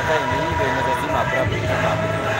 time hii ndio inaweza zima abruptly kama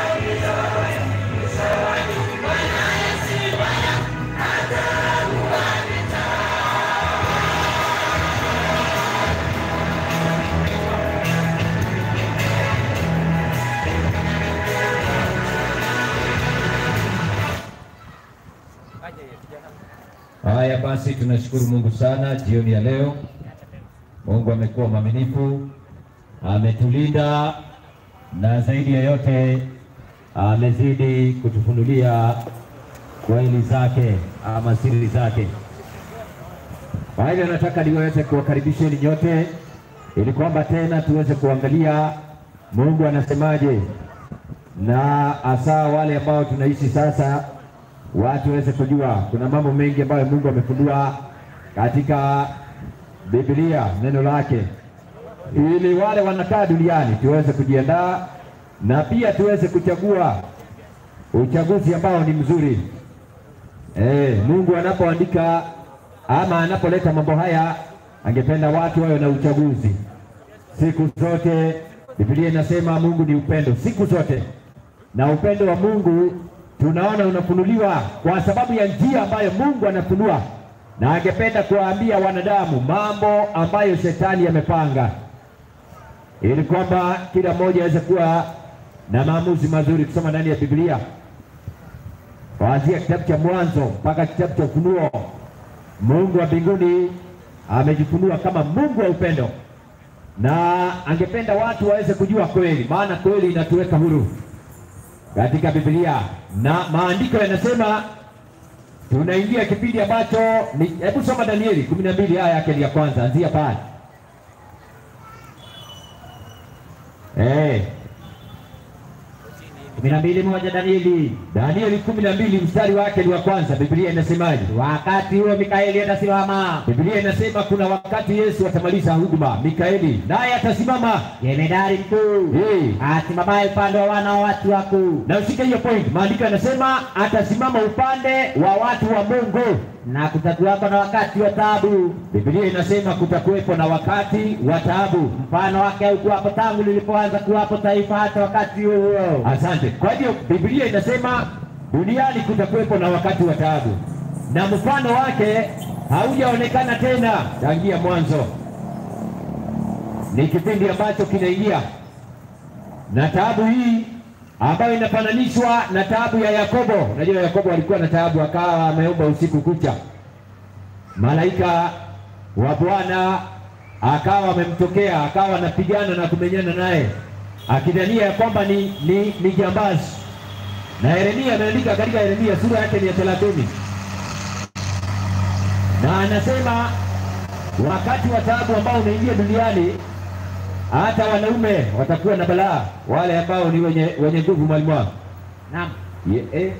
Haya basi, tunashukuru Mungu sana jioni ya leo. Mungu amekuwa mwaminifu, ametulinda na zaidi ya yote amezidi kutufunulia kweli zake ama siri zake. Kwa hivyo nataka niweze kuwakaribisheni nyote ili kwamba tena tuweze kuangalia Mungu anasemaje, na hasa wale ambao tunaishi sasa watu waweze kujua kuna mambo mengi ambayo Mungu amefundua katika Biblia, neno lake, ili wale wanakaa duniani tuweze kujiandaa na pia tuweze kuchagua uchaguzi ambao ni mzuri. Eh, Mungu anapoandika ama anapoleta mambo haya, angependa watu wawe na uchaguzi siku zote. Biblia inasema Mungu ni upendo siku zote, na upendo wa Mungu tunaona unafunuliwa kwa sababu ya njia ambayo Mungu anafunua, na angependa kuwaambia wanadamu mambo ambayo shetani amepanga, ili kwamba kila mmoja aweze kuwa na maamuzi mazuri. Kusoma ndani ya Biblia kuanzia kitabu cha Mwanzo mpaka kitabu cha Ufunuo, Mungu wa mbinguni amejifunua kama Mungu wa upendo, na angependa watu waweze kujua kweli, maana kweli inatuweka huru katika Biblia na maandiko yanasema tunaingia kipindi ambacho ni, hebu soma Danieli kumi na mbili aya yake ya kwanza, anzia pale eh, kumi na mbili moja Danieli. Danieli kumi na mbili mstari wake ni wa kwanza. Biblia inasemaje? Wakati huo Mikaeli atasimama, Biblia inasema kuna wakati Yesu atamaliza huduma, Mikaeli naye atasimama jemedari mkuu eh, asimamaye upande wa wana wa watu wakuu, na ushike hiyo point. Maandiko yanasema atasimama upande wa watu wa Mungu. na kutakuwako na wakati wa taabu, Biblia inasema kutakuwepo na wakati wa taabu. mfano wake haukuwapo tangu lilipoanza kuwapo taifa hata wakati huo huo. Asante. Kwa hivyo Biblia inasema duniani kutakuwepo na wakati wa taabu, na mfano wake haujaonekana tena tangia mwanzo. Ni kipindi ambacho kinaingia, na taabu hii ambayo inafananishwa na taabu ya Yakobo. Unajua Yakobo alikuwa na taabu, akawa ameomba usiku kucha, malaika wa Bwana akawa amemtokea, akawa anapigana na kumenyana naye akidhania ya kwamba ni, ni, ni jambazi. Na Yeremia ameandika katika Yeremia sura yake ni ya thelathini na anasema wakati wa taabu ambao unaingia duniani, hata wanaume watakuwa na balaa, wale ambao ni wenye wenye nguvu. Mwalimu wangu Naam, Ye- eh,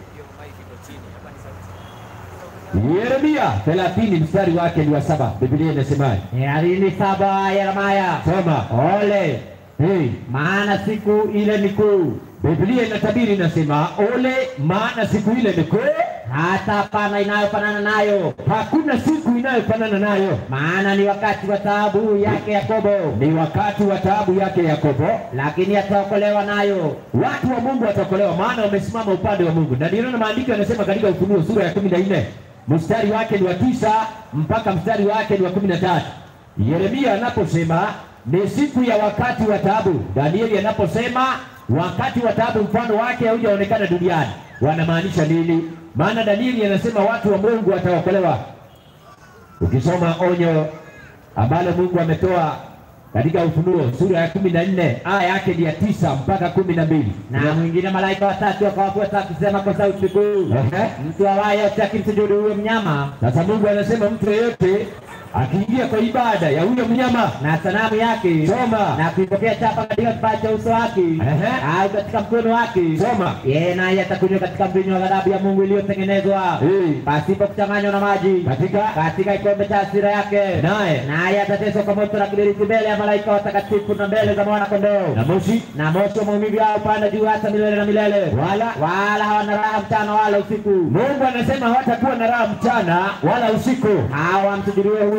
Yeremia thelathini mstari wake ni wa saba. Biblia inasemaje? thelathini saba Yeremaya. Soma. Ole, Hey, maana siku ile ni kuu, Biblia inatabiri inasema, ole, maana siku ile ni kuu, hata hapana inayofanana nayo, hakuna siku inayofanana nayo. maana ni wakati wa taabu yake Yakobo, Ni wakati wa taabu yake Yakobo, lakini ataokolewa nayo. watu wa Mungu wataokolewa, maana wamesimama upande wa Mungu. Na ndio maana maandiko yanasema katika Ufunuo sura ya kumi na nne mstari wake ni wa tisa mpaka mstari wake ni wa kumi na tatu Yeremia anaposema ni siku ya wakati wa taabu, Danieli anaposema wakati wa taabu mfano wake haujaonekana duniani, wanamaanisha nini? Maana Danieli anasema watu wa Mungu wataokolewa. Ukisoma onyo ambalo Mungu ametoa katika Ufunuo sura ya kumi na nne aya yake ni ya tisa mpaka kumi na mbili Na mwingine malaika watatu wakawafuata akisema kwa sauti kuu, Ehe. mtu awaye akimsujudu huyo mnyama Sasa Mungu anasema mtu yeyote akiingia kwa ibada ya huyo mnyama na sanamu yake Soma. na kuipokea chapa katika kipaa cha uso wake Ehe. au katika mkono wake, soma yeye naye atakunywa katika mvinyo wa ghadhabu ya Mungu iliyotengenezwa Eh. pasipo kuchanganywa na maji katika katika kikombe cha hasira yake, naye naye atateswa kwa moto na kiberiti mbele ya malaika watakatifu na mbele za mwana kondoo na moshi na moto wa maumivu yao upanda juu hata milele na milele, wala wala hawana raha mchana wala usiku. Mungu anasema hawatakuwa na raha mchana wala usiku. Hawa wamsujudiwe huyo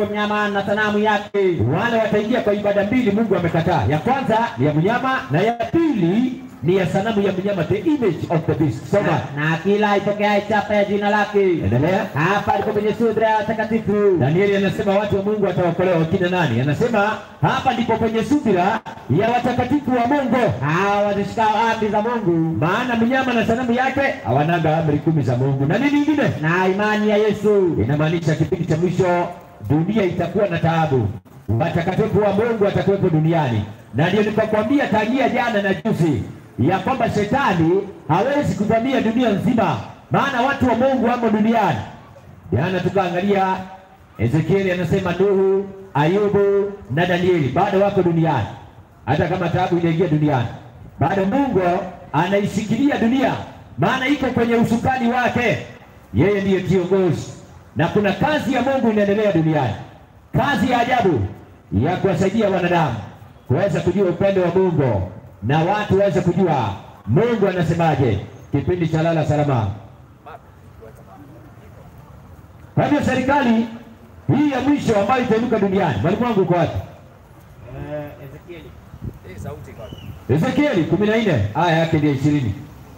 huyo mnyama na sanamu yake. Wale wataingia kwa ibada mbili Mungu amekataa. Ya kwanza ni ya mnyama na ya pili ni ya sanamu ya mnyama, the image of the beast. Soma, Na, na kila ipokeaye chapa ya jina lake. endelea. Hapa ndipo kwenye sura ya watakatifu. Danieli anasema watu wa Mungu wataokolewa wakina nani? Anasema hapa ndipo kwenye subira ya watakatifu wa Mungu, Hawa wazishikao amri za Mungu maana mnyama na sanamu yake hawanaga amri kumi za Mungu. Na nini ingine? na imani ya Yesu. Inamaanisha kipindi cha mwisho dunia itakuwa na taabu, watakatifu wa Mungu watakuwepo duniani, na ndio nikakwambia tangia jana na juzi ya kwamba shetani hawezi kuvamia dunia nzima, maana watu wa Mungu wamo duniani. Jana tukaangalia Ezekieli anasema Nuhu, Ayubu na Danieli bado wako duniani, hata kama taabu inaingia duniani, bado Mungu anaishikilia dunia, maana iko kwenye usukani wake. Yeye ndiye kiongozi, na kuna kazi ya Mungu inaendelea duniani, kazi ya ajabu ya kuwasaidia wanadamu kuweza kujua upendo wa Mungu na watu waweze kujua Mungu anasemaje, kipindi cha lala salama. Kwa hivyo serikali hii ya mwisho ambayo itainuka duniani, mwalimu wangu uko wapi? Ezekieli. Eh, sauti kaka. Ezekieli kumi na nne aya yake ndio ishirini.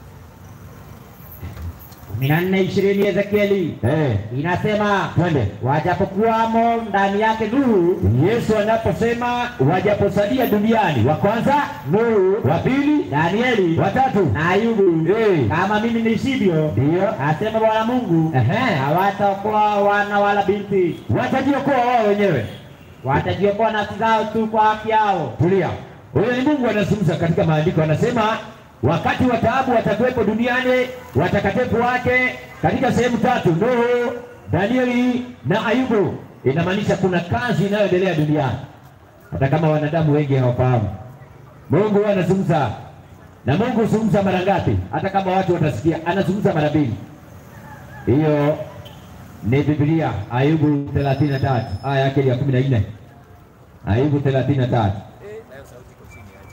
kumi na nne ishirini Ezekieli Eh, inasema twende. wajapokuwamo ndani yake Nuhu Yesu anaposema wajaposalia duniani, wa kwanza Nuhu, wa pili, Danieli wa tatu na Ayubu Eh. kama mimi niishivyo, ndio asema Bwana Mungu, Ehe. hawataokoa wana wala binti, watajiokoa wao wenyewe. watajiokoa nafsi zao tu kwa haki yao. Tulia, huyo ni Mungu anazungumza katika maandiko, anasema wakati wa taabu watakuwepo duniani watakatifu wake katika sehemu tatu: Nuhu, Danieli na Ayubu. Inamaanisha kuna kazi inayoendelea duniani, hata kama wanadamu wengi hawafahamu. Mungu huwa anazungumza, na Mungu huzungumza mara ngapi? Hata kama watu watasikia, anazungumza mara mbili. Hiyo ni Biblia, Ayubu 33 aya yake ya 14. Ayubu 33 Eh, nayo sauti iko chini yaani.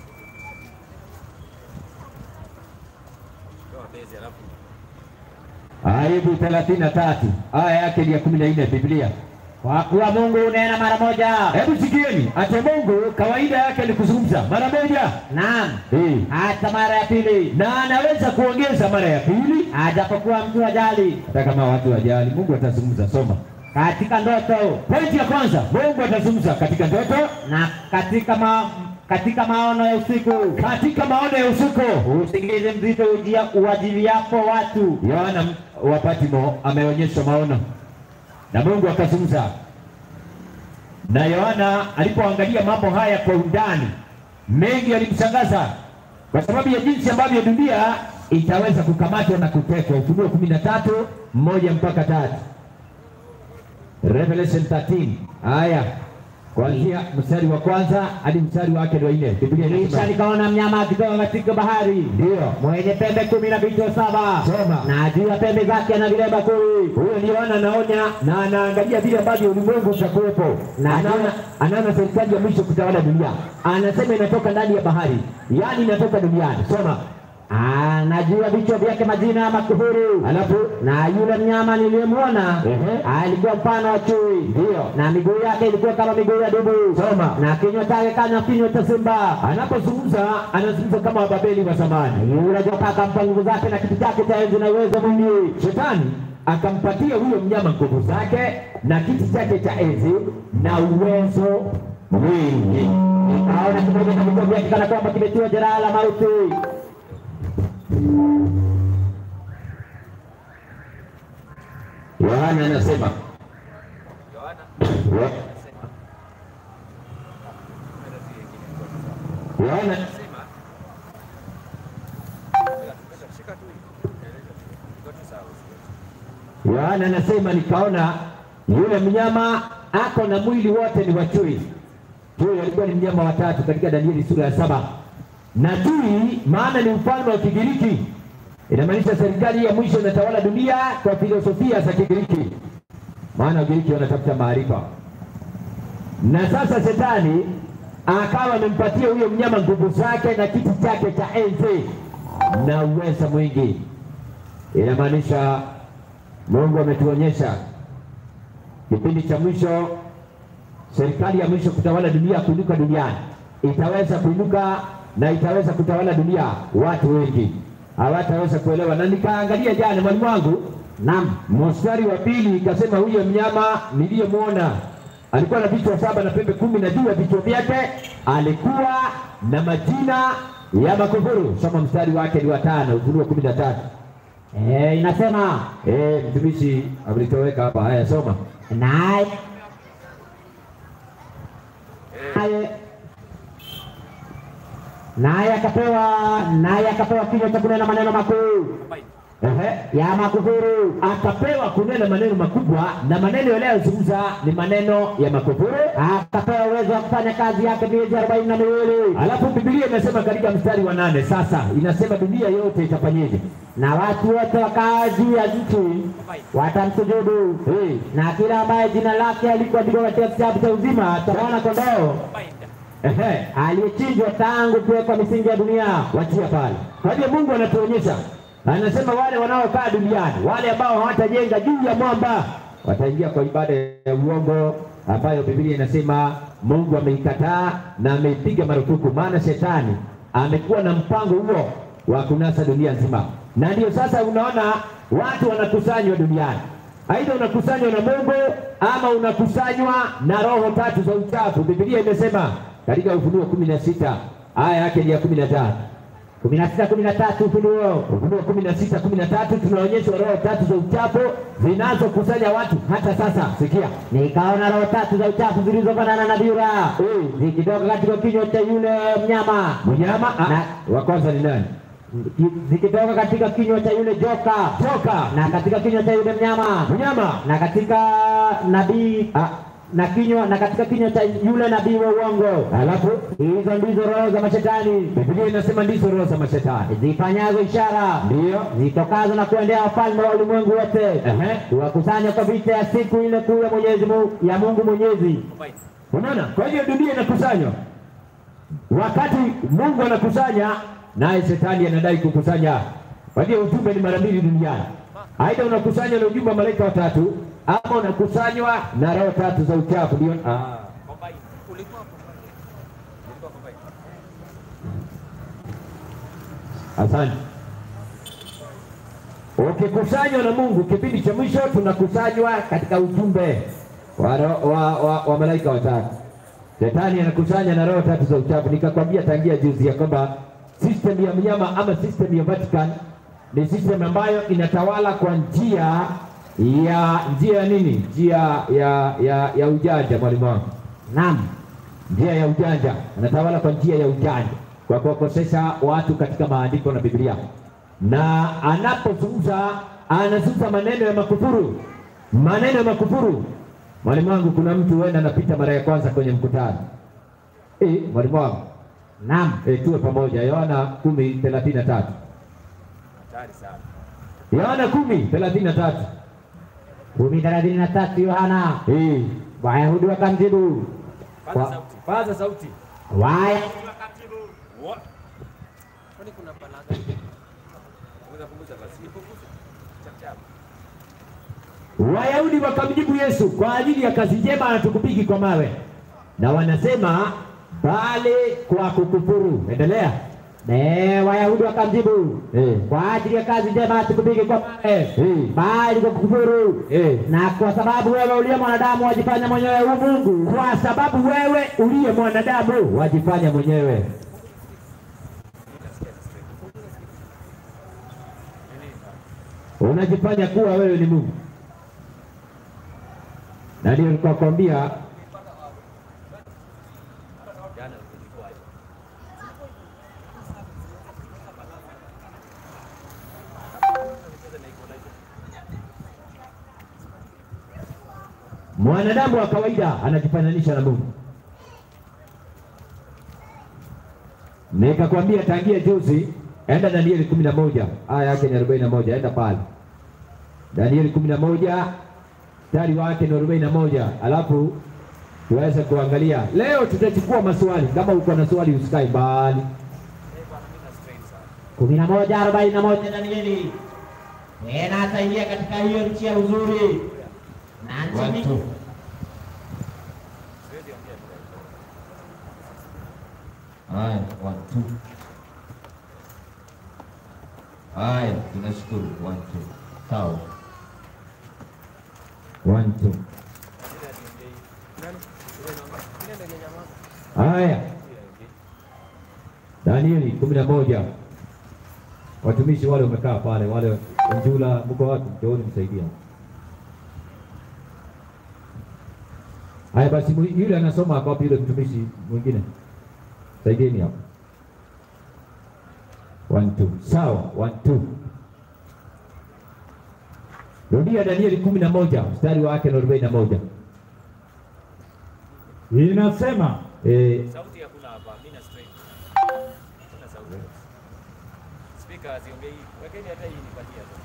Toa bezi alafu. Ayubu thelathini na tatu aya yake ni ya kumi na nne Biblia. Kwa kuwa Mungu hunena mara moja, Hebu sikieni, ate Mungu kawaida yake ni kuzungumza mara moja naam, Eh, hata mara ya pili, na anaweza kuongeza mara ya pili, ajapokuwa mtu ajali hata kama watu wajali. Mungu atazungumza. Soma katika ndoto pointi ya kwanza, Mungu atazungumza katika ndoto, na katika ma, katika maono ya usiku, katika maono ya usiku. usingizi mzito ujia uwajiliapo watu. Yohana wa Patmo ameonyeshwa maono na Mungu akazungumza, na Yohana alipoangalia mambo haya kwa undani, mengi yalimshangaza kwa sababu ya jinsi ambavyo dunia itaweza kukamatwa na kutekwa. Ufunuo kumi na tatu mmoja mpaka tatu Revelation 13 haya kuanzia mstari wa kwanza hadi mstari wake wa nne. Biblia Kisha inasema nikaona mnyama akitoka katika bahari ndio mwenye pembe kumi na vichwa saba Soma. na juu ya pembe zake ana vilemba kumi Huyo ni Yohana anaonya na anaangalia vile ambavyo ulimwengu utakuwepo, na anaona anaona serikali ya mwisho kutawala dunia. Anasema inatoka ndani ya bahari, yaani inatoka duniani. Soma. Ah, na juu ya vichwa vyake majina ya makuhuru Alafu na yule mnyama niliyemwona Ehe. alikuwa mfano wa chui ndio na miguu yake ilikuwa kama miguu ya dubu Soma. na kinywa chake kama kinywa cha simba anapozungumza anazungumza kama Wababeli wa zamani. yule joka akampa nguvu zake na kiti chake cha enzi na uwezo mwingi Shetani akampatia huyo mnyama nguvu zake na kiti chake cha enzi na uwezo mwingi. nikaona kimoja na vichwa vyake kana kwamba kimetiwa jeraha la mauti Yohana anasema Yohana Wa- anasema Kwenda zile ingine kwa sawa. Yohana Anasema Ila tukata shika tu hii. Iko tu sawa usikie. Yohana anasema nikaona yule mnyama ako na mwili wote ni wa chui. Chui alikuwa ni mnyama watatu katika Danieli sura ya saba, na chui maana ni mfalme wa Kigiriki, inamaanisha serikali ya mwisho inatawala dunia kwa filosofia za Kigiriki, maana Wagiriki wanatafuta maarifa. Na sasa shetani akawa amempatia huyo mnyama nguvu zake na kiti chake cha enzi na uweza mwingi. Inamaanisha Mungu ametuonyesha kipindi cha mwisho serikali ya mwisho kutawala dunia kuinuka duniani itaweza kuinuka na itaweza kutawala dunia, watu wengi hawataweza kuelewa. Na nikaangalia jana, mwalimu wangu, Naam. mstari wa pili ikasema, huyo mnyama niliyemwona alikuwa na vichwa saba na pembe kumi, na juu ya vichwa vyake alikuwa na majina ya makufuru. Soma mstari wake ni wa tano, Ufunuo kumi na tatu. Eh, inasema Eh, mtumishi amelitoweka hapa. Haya, soma. naye naye naye akapewa naye akapewa kinywa cha kunena maneno makuu Ehe. ya makufuru, akapewa kunena maneno makubwa, na maneno yanayozungumza ni maneno ya makufuru. akapewa uwezo wa kufanya kazi yake miezi arobaini na miwili Alafu Biblia inasema katika mstari wa nane, sasa inasema dunia yote itafanyeje? na watu wote wakaa juu ya nchi watamsujudu, Hey, na kila ambaye jina lake alikuandikwa katika kitabu cha uzima cha mwana kondoo ehe, aliyechinjwa tangu kuwekwa misingi ya dunia. wachia pale. Kwa hiyo Mungu anatuonyesha, anasema wale wanaokaa duniani, wale ambao hawatajenga juu ya mwamba wataingia kwa ibada ya uongo ambayo Biblia inasema Mungu ameikataa na ameipiga marufuku, maana shetani amekuwa na mpango huo wa kunasa dunia nzima, na ndio sasa unaona watu wanakusanywa duniani, aidha unakusanywa na Mungu ama unakusanywa na roho tatu za uchafu. Biblia imesema katika Ufunuo kumi na sita aya yake ni ya kumi na tatu kumi na sita kumi na tatu Ufunuo Ufunuo kumi na sita kumi na tatu tunaonyeshwa roho tatu za uchafu zinazokusanya watu hata sasa. Sikia, nikaona roho tatu za uchafu zilizofanana na vyura Eh. zikitoka katika kinywa cha yule mnyama mnyama Na- ah, wa kwanza ni nani? zikitoka katika kinywa cha yule joka Joka na katika kinywa cha yule mnyama mnyama na katika nabii ah, na kinywa na katika kinywa cha yule nabii wa uongo. alafu Hizo ndizo roho za mashetani Biblia inasema ndizo roho za mashetani, zifanyazo ishara ndiyo zitokazo na kuendea wafalme wa ulimwengu wote Ehe. kuwakusanya kwa vita ya siku ile kuu ya Mwenyezi Mungu, ya Mungu Mwenyezi. Unaona, kwa hiyo dunia inakusanywa. Wakati Mungu anakusanya, naye shetani anadai kukusanya. Kwa hiyo ujumbe ni mara mbili duniani, aidha unakusanywa na ujumbe wa malaika watatu ama unakusanywa na roho tatu za uchafu. Ndio ah. Combine. Ulikuwa combine. Ulikuwa combine. Asante. Ukikusanywa na Mungu, kipindi cha mwisho tunakusanywa katika ujumbe wa, ro- wa, wa, wa malaika watatu. Shetani anakusanya na roho tatu za uchafu. Nikakwambia tangia juzi ya kwamba system ya mnyama ama system ya Vatican ni system ambayo inatawala kwa njia ya njia ya nini? Njia ya ya, ya ujanja, mwalimu wangu Naam, njia ya ujanja, anatawala kwa njia ya ujanja, kwa kuwakosesha watu katika maandiko na Biblia, na anapozungumza anazungumza maneno ya makufuru, maneno ya makufuru. Mwalimu wangu, kuna mtu huenda anapita mara ya kwanza kwenye mkutano eh, mwalimu wangu naam, eh, tuwe pamoja. Yohana kumi thelathini na tatu Hatari sana. Yohana kumi thelathini na tatu kumi thelathini na tatu Yohana. eh, Wayahudi wakamjibu Paza Wa- sauti. Paza sauti. waya Wa- Kwani kuna palaza? Punguza punguza basi. Punguza. Chap chap. Wayahudi wakamjibu Yesu, kwa ajili ya kazi njema hatukupigi kwa mawe, na wanasema bali kwa kukufuru. Endelea. Ne, Wayahudi wakamjibu Eh. kwa ajili ya kazi njema hatukupigi kwa mawe, Eh. bali kwa kukufuru, Eh. na kwa sababu wewe uliye mwanadamu wajifanya mwenyewe u Mungu. Kwa sababu wewe uliye mwanadamu wajifanya mwenyewe. Unajifanya kuwa wewe ni Mungu, na ndio nilikuwa kwambia Jana nilikuwa hivyo. mwanadamu wa kawaida anajifananisha na Mungu. Nikakwambia tangia juzi, enda Danieli kumi na moja aya yake ni arobaini na moja enda pale Danieli kumi na moja mstari wake ni arobaini na moja alafu tuweze kuangalia leo. Tutachukua maswali, kama uko na swali usikae mbali. Eh, bwana mimi na strain sana. kumi na moja arobaini na moja Danieli. Tena ataingia katika hiyo nchi ya uzuri na nchi mingi Siwezi Haya, one two. Haya, tunashukuru one two. Sawa. One two. Ile ationgei. Nani? Ile namba. Ile ndio nyamaza. Haya, Ile ongei. Danieli kumi na moja. Watumishi wale wamekaa pale, wale Njula, mko wapi? Njooni msaidia. Haya basi, mu- yule anasoma ako wapi? Yule mtumishi mwingine, saidieni hapo. One two, sawa. One two. Rudia Danieli kumi na moja mstari wake na arobaini na moja. Inasema Eh, Sauti hakuna hapa. Mimi na straight. Hakuna sauti. Speaker haziongei. Wekeni hata hii nipatie hapo.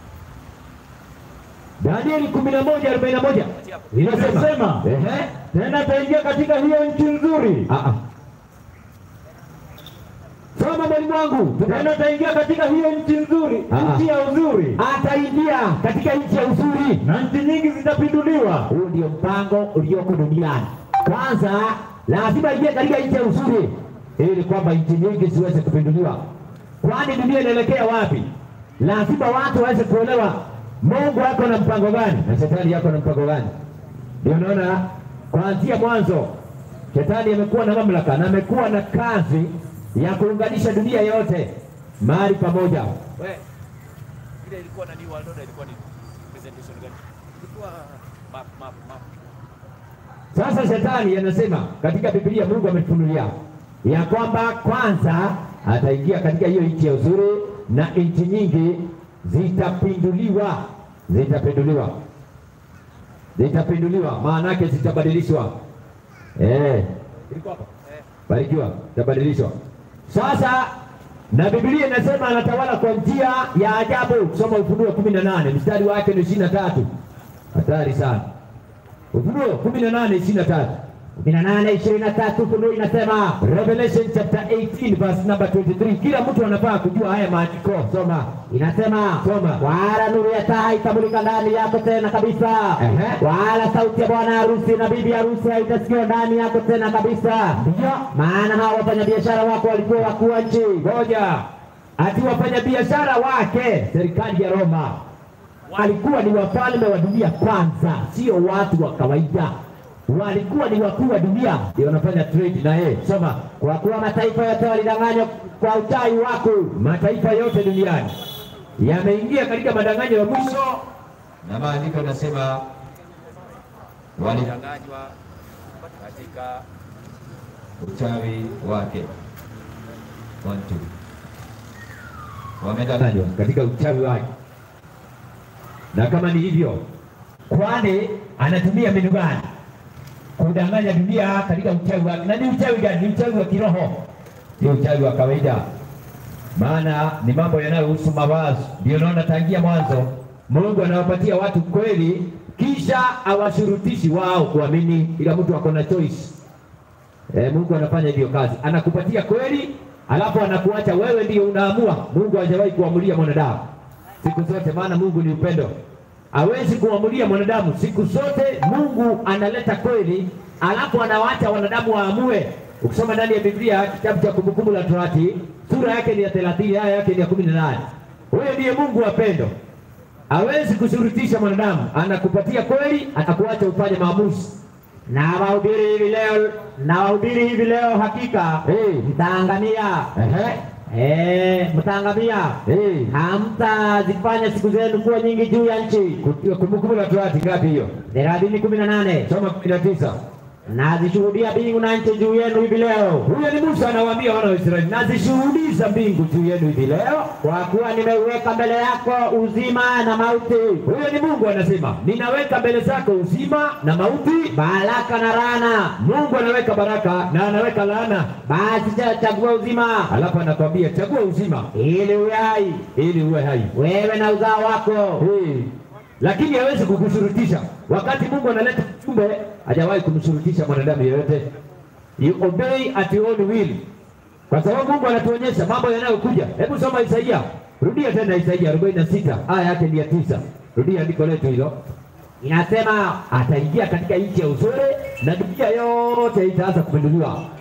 Danieli kumi na moja arobaini na moja Patia hapo. inasema Ehe. tena ataingia katika hiyo nchi nzuri, Ah, ah. Soma mwalimu wangu. tena ataingia katika hiyo nchi nzuri, Ah. nchi ya uzuri, Ataingia katika nchi ya uzuri. na nchi nyingi zitapinduliwa. Huu ndio mpango ulioko duniani. Kwanza lazima ingie katika nchi ya uzuri, ili kwamba nchi nyingi ziweze kupinduliwa. Kwani dunia inaelekea wapi? Lazima watu waweze kuelewa Mungu ako na mpango gani na shetani yako na mpango gani. Ndio naona kuanzia mwanzo shetani amekuwa na mamlaka na amekuwa na kazi ya kuunganisha dunia yote mahali pamoja. We. Ile ilikuwa na New World Order ilikuwa ni presentation gani? Ilikuwa map map map. Sasa shetani anasema katika Biblia Mungu ametufunulia ya kwamba kwanza ataingia katika hiyo nchi ya uzuri na nchi nyingi zitapinduliwa, zitapinduliwa, zitapinduliwa, maana yake zitabadilishwa. Eh, ilikuwa hapa Eh. barikiwa, itabadilishwa. Sasa na Biblia inasema anatawala kwa njia ya ajabu. Soma Ufunuo kumi na nane mstari wake ni ishirini na tatu. Hatari sana. Ufunuo kumi na nane ishirini na tatu kumi na nane ishirini na tatu Ufunuo inasema Revelation chapter 18 verse number 23. Kila mtu anafaa kujua haya maandiko. Soma, inasema soma, Wala nuru ya taa itamulika ndani yako tena kabisa, Ehe. wala sauti ya bwana harusi na bibi harusi haitasikiwa ndani yako tena kabisa. Ndio. Maana hao wafanyabiashara wako walikuwa wakuu wa nchi, ngoja, ati wafanya biashara wake serikali ya Roma walikuwa ni wafalme wa dunia kwanza, sio watu wa kawaida, walikuwa ni wakuu wa dunia, ndio wanafanya trade na yeye. Soma, kwa kuwa mataifa yote walidanganywa kwa uchawi wako. mataifa yote duniani yameingia katika madanganyo ya mwisho, na maandiko yanasema wali Walidanganywa katika uchawi wake. One, two. Wamedanganywa katika uchawi wake, na kama ni hivyo, kwani anatumia mbinu gani kudanganya dunia katika uchawi wake? Na ni uchawi gani? Ni uchawi wa kiroho, sio uchawi wa kawaida, maana ni mambo yanayohusu mawazo. Ndio naona tangia mwanzo Mungu anawapatia watu kweli, kisha awashurutishi wao kuamini, ila mtu ako na choice. E, Mungu anafanya hivyo kazi, anakupatia kweli, alafu anakuacha wewe ndio unaamua. Mungu hajawahi kuamulia mwanadamu siku zote, maana Mungu ni upendo, hawezi kuamulia mwanadamu siku zote. Mungu analeta kweli, alafu anawacha wanadamu waamue. Ukisoma ndani ya Biblia kitabu cha Kumbukumbu la Torati sura yake ni ya thelathini aya yake ni ya kumi na nane huyo ndiye Mungu wa pendo, hawezi kushurutisha mwanadamu, anakupatia kweli, anakuacha ufanye maamuzi. Na wahubiri hivi leo, na wahubiri hivi leo, hakika Hey. mtaangamia. Ehe. Eh, mtaangamia, Hey. hamtazifanya siku zenu kuwa nyingi juu ya nchi. Kumbukumbu la Torati ngapi hiyo? thelathini kumi na nane Soma kumi na tisa. nazishuhudia mbingu na nchi juu yenu hivi leo, Huyo ni Musa anawaambia wana wa Israeli, nazishuhudiza mbingu juu yenu hivi leo. kwa kuwa nimeuweka mbele yako uzima na mauti, Huyo ni Mungu anasema, ninaweka mbele zako uzima na mauti. baraka na laana. Mungu anaweka baraka na anaweka laana, Basi cha- chagua uzima alafu anakwambia chagua uzima ili uwe hai, ili uwe hai. wewe na uzao wako. Hey. Lakini hawezi kukushurutisha. Wakati Mungu analeta ujumbe, hajawahi kumshurutisha mwanadamu yeyote. You obey at your own will, kwa sababu Mungu anatuonyesha mambo yanayokuja. Hebu soma Isaia, rudia tena Isaia 46 aya yake ni ya tisa. Rudia andiko letu hilo. Inasema Ataingia katika nchi ya uzuri na dunia yote itaanza kupinduliwa.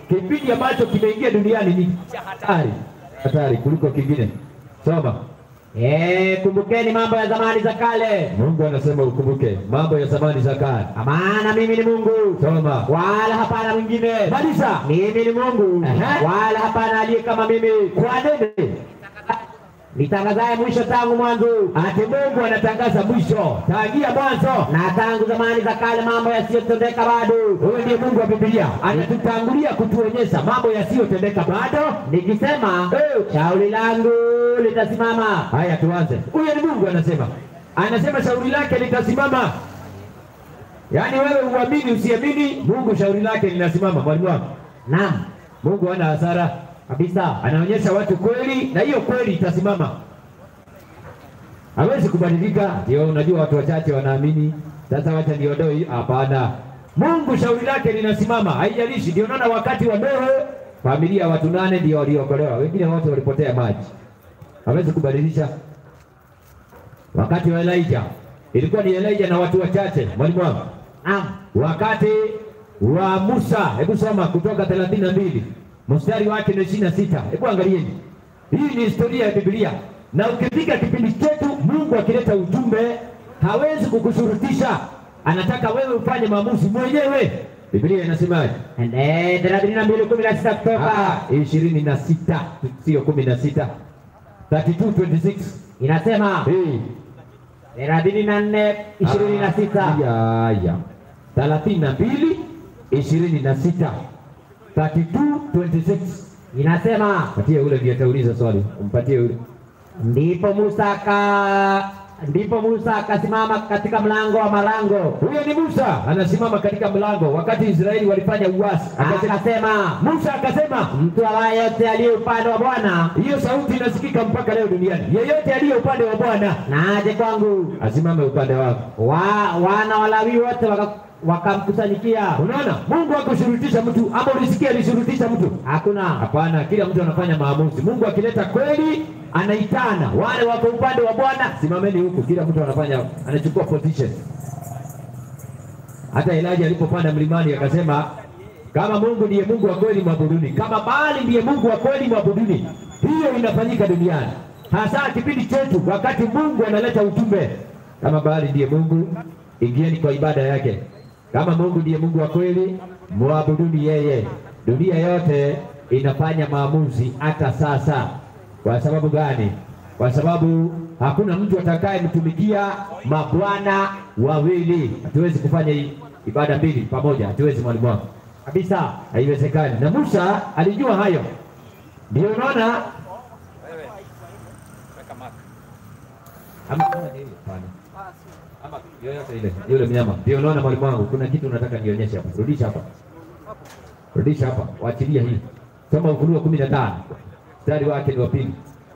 kipindi ambacho kimeingia duniani ni cha hatari, hatari kuliko kingine. Soma. Eh, kumbukeni mambo ya zamani za kale, Mungu anasema ukumbuke mambo ya zamani za kale. maana mimi ni Mungu Soma. wala hapana mwingine. Maliza. Mimi ni Mungu Aha. wala hapana aliye kama mimi, Kwa nini? nitangazaye mwisho tangu mwanzo, Ati Mungu anatangaza mwisho tangia mwanzo. na tangu zamani za kale mambo yasiyotendeka bado, Huyo ndiye Mungu wa Biblia, anatutangulia kutuonyesha mambo yasiyotendeka bado. nikisema Eh. shauri langu litasimama. Haya, tuanze. Huyo ni Mungu anasema, anasema shauri lake litasimama. Yaani wewe uamini usiamini, Mungu shauri lake linasimama. Mwalimu wangu, Naam, Mungu hana hasara kabisa. anaonyesha watu kweli, na hiyo kweli itasimama, hawezi kubadilika. Ndio unajua watu wachache wanaamini. Sasa wacha niondoe hiyo. Hapana, Mungu shauri lake linasimama, haijalishi. Ndio naona wakati wa Nuhu familia ya watu nane ndio waliokolewa, wengine wote walipotea maji, hawezi kubadilisha. Wakati wa Elijah ilikuwa ni Elijah na watu wachache. Mwalimu wangu, Naam, wakati wa Musa, hebu soma Kutoka thelathini na mbili mstari wake ni ishirini na sita. Hebu angalieni, hii ni historia ya Biblia, na ukipiga kipindi chetu, Mungu akileta ujumbe hawezi kukushurutisha, anataka wewe ufanye maamuzi mwenyewe. Biblia inasemaje? Eh, thelathini na mbili kumi na sita kutoka ishirini na sita sio kumi na sita 32:26. inasema Hey. thelathini na nne ishirini na sita Ya, ya. thelathini na mbili ishirini na sita 32:26. inasema Patie ule ndiye atauliza swali, umpatie ule. ndipo Musa aka ndipo Musa akasimama katika mlango wa malango Huyo ni Musa anasimama katika mlango wakati Israeli walifanya uasi. Akasema, akasema, Musa akasema, mtu awaye yote aliye upande wa Bwana hiyo sauti inasikika mpaka leo duniani. Yeyote aliye upande wa Bwana na aje kwangu. asimame upande wako. Wa, wana Walawi wote waka- wakamkusanyikia. Unaona, Mungu hakushurutisha mtu, ama ulisikia alishurutisha mtu? Hakuna Hapana, kila mtu anafanya maamuzi. Mungu akileta kweli anaitana wale wako upande wa Bwana, simameni huku. Kila mtu anafanya anachukua position. Hata Elijah alipopanda mlimani akasema, kama Mungu ndiye Mungu wa kweli mwabuduni, kama Baali ndiye Mungu wa kweli mwabuduni. Hiyo inafanyika duniani, hasa kipindi chetu, wakati Mungu analeta ujumbe. Kama Baali ndiye Mungu, ingieni kwa ibada yake. Kama Mungu ndiye Mungu wa kweli, mwabuduni yeye. Dunia yote inafanya maamuzi hata sasa. Kwa sababu gani? Kwa sababu hakuna mtu atakayemtumikia mabwana wawili. Hatuwezi kufanya hii ibada mbili pamoja, hatuwezi mwalimu wangu, kabisa. haiwezekani. Na Musa alijua hayo, ndio unaona Wewe weka mark. ama kama ni ile, hapana. ama yoyote ile yule mnyama, ndio unaona mwalimu wangu, kuna kitu unataka nionyeshe hapa. Rudisha hapa, rudisha hapa, waachilia hii. Soma Ufunuo kumi na tano mstari wake ni wa pili.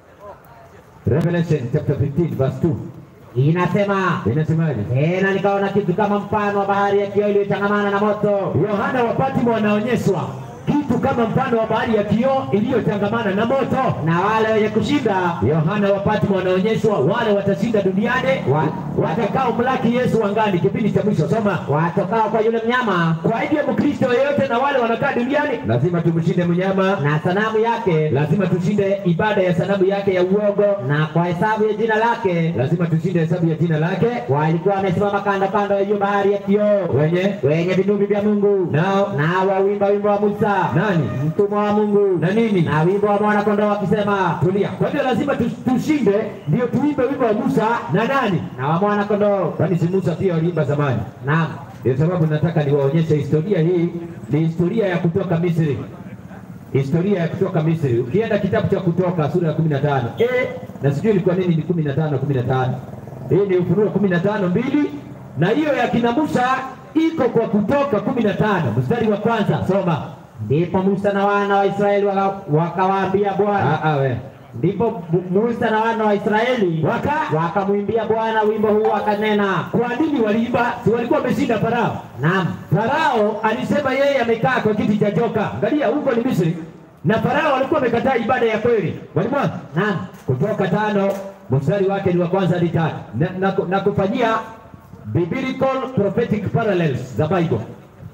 Revelation chapter 15 verse 2 Inasema inasemaje? tena, nikaona kitu kama mfano wa bahari ya kioo iliyochangamana na moto, Yohana wa Patmo anaonyeshwa kitu kama mfano wa bahari ya kioo iliyochangamana na moto. na wale wenye kushinda Yohana wa Patmo anaonyeshwa wale watashinda duniani Wa- watakao mlaki Yesu angani, kipindi cha mwisho. Soma. watokao kwa yule mnyama Kwa hivyo Mkristo yeyote na wale wanakaa duniani lazima tumshinde mnyama, na sanamu yake lazima tushinde ibada ya sanamu yake ya uongo, na kwa hesabu ya jina lake lazima tushinde hesabu ya jina lake walikuwa wamesimama kando kando ya hiyo bahari ya kioo wenye wenye vinubi vya Mungu nao nao wawimba wimbo wa Musa nani mtumwa wa Mungu na nini na wimbo wa mwana kondoo wakisema tulia. Kwa hivyo lazima tu- tushinde, ndio tuimbe wimbo wa Musa na nani, na wa mwana kondoo. kwani si Musa pia waliimba zamani? Naam, Ndio sababu nataka niwaonyeshe historia hii. Ni historia ya kutoka Misri, historia ya kutoka Misri. Ukienda kitabu cha Kutoka sura ya kumi na tano eh, na sijui ilikuwa nini, ni kumi na tano kumi na tano hii ni Ufunuo kumi na tano mbili na hiyo ya kina Musa iko kwa Kutoka kumi na tano mstari wa kwanza. Soma. ndipo Musa na wana wa Israeli waka- wakawaambia Bwana. Ah, ah, we. Ndipo Bu- Musa na wana wa Israeli Waka wakamwimbia Bwana wimbo huu, akanena. kwa nini waliimba? Si walikuwa wameshinda Farao? Naam, Farao alisema yeye amekaa kwa kiti cha joka. Angalia huko ni Misri, na Farao alikuwa amekataa ibada ya kweli. Mwalimu wangu, naam, Kutoka tano mstari wake ni wa kwanza hadi tatu na, na, na kufanyia biblical prophetic parallels za Bible.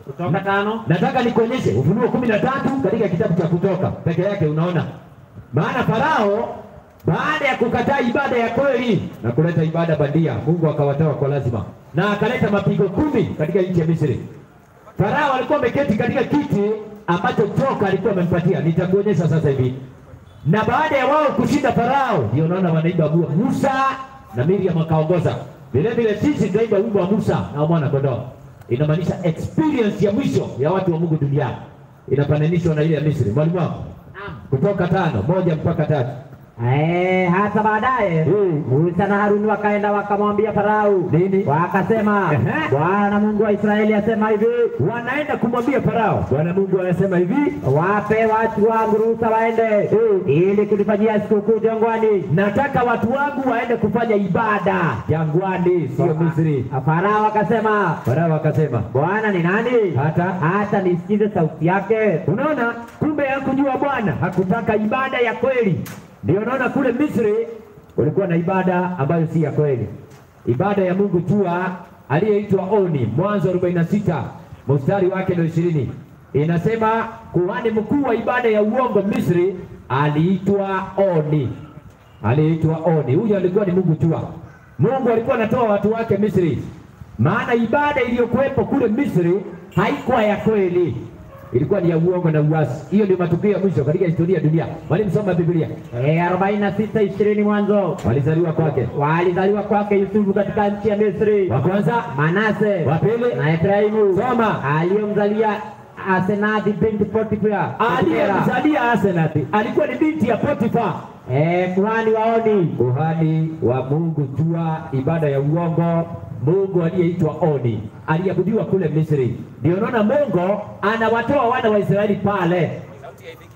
Kutoka tano. Nataka nikuonyeshe Ufunuo kumi na tatu katika kitabu cha Kutoka peke yake, unaona maana Farao baada ya kukataa ibada ya kweli na kuleta ibada bandia, Mungu akawatoa kwa lazima na akaleta mapigo kumi katika nchi ya Misri. Farao alikuwa ameketi katika kiti ambacho joka alikuwa amempatia. Nitakuonyesha sasa hivi. Na baada ya wao kushinda Farao, ndio unaona wanaimba bua Musa na Miriam akaongoza. Vile vile sisi tunaimba wimbo wa Musa na wa mwana kondoo. Inamaanisha experience ya mwisho ya watu wa Mungu duniani inafananishwa na ile ya Misri. Mwalimu wangu, Naam. kutoka tano moja mpaka tatu. Eh, hata baadaye Mm. Musa na Haruni wakaenda wakamwambia Farao Nini? wakasema, Ehe. Bwana Mungu wa Israeli asema hivi, Wanaenda kumwambia Farao, Bwana Mungu anasema hivi, wape watu wangu ruhusa waende ili kunifanyia sikukuu jangwani. nataka watu wangu waende kufanya ibada jangwani, sio Misri. Farao akasema, Farao akasema Bwana ni nani hata hata nisikize sauti yake? Unaona, kumbe hakujua Bwana, hakutaka ibada ya kweli. Ndio unaona kule Misri ulikuwa na ibada ambayo si ya kweli, ibada ya Mungu jua aliyeitwa Oni. Mwanzo 46 mstari wake ndio ishirini inasema kuhani mkuu wa ibada ya uongo Misri aliitwa Oni, aliitwa Oni. Huyo alikuwa ni Mungu jua. Mungu alikuwa anatoa watu wake Misri, maana ibada iliyokuwepo kule Misri haikuwa ya kweli ilikuwa ni ya uongo na uasi. Hiyo ndio matukio ya mwisho katika historia ya dunia. Mwalimu, soma Biblia. Eh, arobaini na sita ishirini Mwanzo. Walizaliwa kwake Walizaliwa kwake Yusufu katika nchi ya Misri, wa kwanza, Manase wa pili, na Efraimu soma, aliyomzalia Asenathi binti Potifera aliyemzalia Asenathi alikuwa ni binti ya Potifa, eh, kuhani waoni kuhani wa Mungu jua ibada ya uongo. Mungu aliyeitwa Oni aliabudiwa kule Misri. Ndio unaona Mungu anawatoa wana wa Israeli pale Sauti haifiki.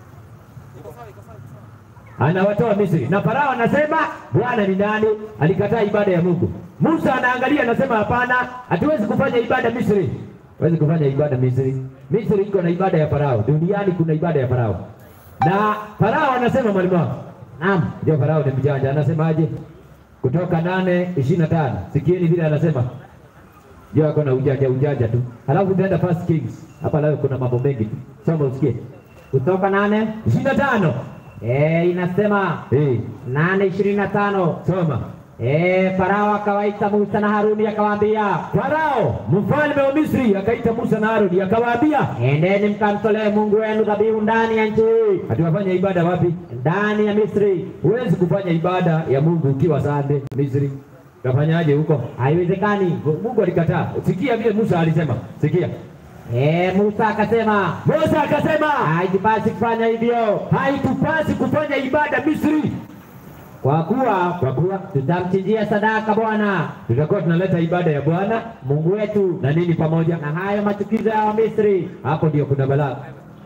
Iko sawa, iko sawa, iko sawa. anawatoa Misri na Farao anasema Bwana ni nani? Alikataa ibada ya Mungu. Musa anaangalia anasema, hapana, hatuwezi kufanya ibada Misri, hatuwezi kufanya ibada Misri. Misri iko na ibada ya Farao, duniani kuna ibada ya Farao. Na Farao anasema, mwalimu wangu, naam ndio Farao ni mjanja, anasemaje? Kutoka nane ishirini na tano sikieni vile anasema, ndio ako na ujanja ujanja tu. Halafu utaenda First Kings, hapa leo kuna mambo mengi tu, soma usikie. kutoka nane ishirini na tano eh, inasema eh, nane ishirini na tano soma eh, Farao akawaita Musa na Haruni akawaambia, Farao mfalme wa Misri akaita Musa na Haruni akawaambia, endeni mkamtolee Mungu wenu dhabihu ndani ya nchi hii, hatuwafanya ibada wapi? ndani ya Misri. Huwezi kufanya ibada ya Mungu ukiwa sande Misri. Utafanyaje huko? Haiwezekani. Mungu alikataa. Sikia vile Musa alisema, sikia. Eh, Musa akasema Musa akasema, haitupasi kufanya hivyo, haitupasi kufanya ibada Misri, kwa kuwa kwa kuwa tutamchinjia sadaka Bwana tutakuwa tunaleta ibada ya Bwana Mungu wetu na nini pamoja. na hayo machukizo ya Wamisri. Hapo ndio kuna balaa,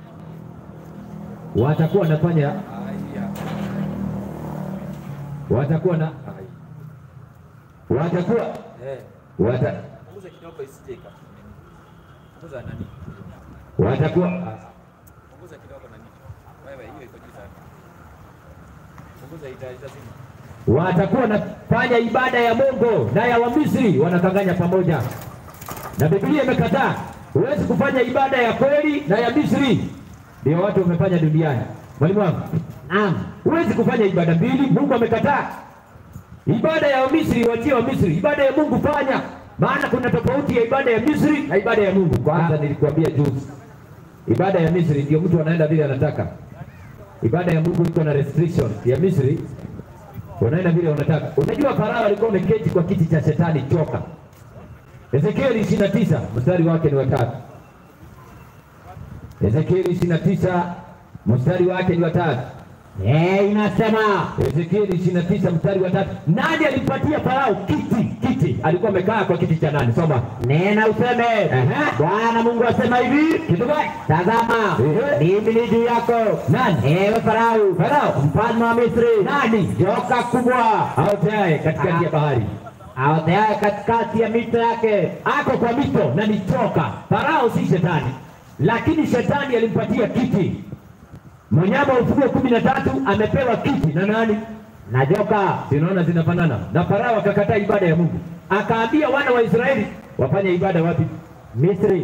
watakuwa wanafanya, Haya. watakuwa na, Haya. watakuwa Eh, wata, punguza kidogo isije ika. Punguza nani? watakuwa Punguza kidogo nani? Wewe hiyo iko juu sana. Punguza ita itazima. watakuwa wanafanya ibada ya Mungu na ya Wamisri wanakanganya pamoja, na Biblia imekataa. Huwezi kufanya ibada ya kweli na ya Misri, ndio watu wamefanya duniani. Mwalimu wangu, Naam, huwezi kufanya ibada mbili, Mungu amekataa. Ibada ya Misri wachie wa Misri, ibada ya Mungu fanya, maana kuna tofauti ya ibada ya Misri na ibada ya Mungu. Kwanza nilikuambia juzi, ibada ya Misri ndio mtu anaenda vile anataka. Ibada ya Mungu iko na restriction. Ya Misri unaenda vile unataka. Unajua Farao alikuwa ameketi kwa kiti cha shetani choka. Ezekieli 29 mstari wake ni watatu. Ezekieli 29 mstari wake ni watatu. eh, inasema Ezekieli 29 mstari wa tatu. Nani alimpatia Farao kiti? Kiti alikuwa amekaa kwa kiti cha nani? Soma. nena useme, Ehe. Bwana Mungu asema hivi, Kitu gani? tazama Ehe. mimi ni juu yako, Nani? ewe Farao, Farao. mfalme wa Misri, Nani? joka kubwa Aoteaye katikati ya bahari, aoteaye katikati ya mito yake, ako kwa mito na ni choka. Farao si shetani, lakini shetani alimpatia kiti. Mnyama wa Ufunuo kumi na tatu amepewa kiti na nani? na joka Zinaona zinafanana. Na Farao akakataa ibada ya Mungu, akaambia wana wa Israeli wafanye ibada wapi? Misri.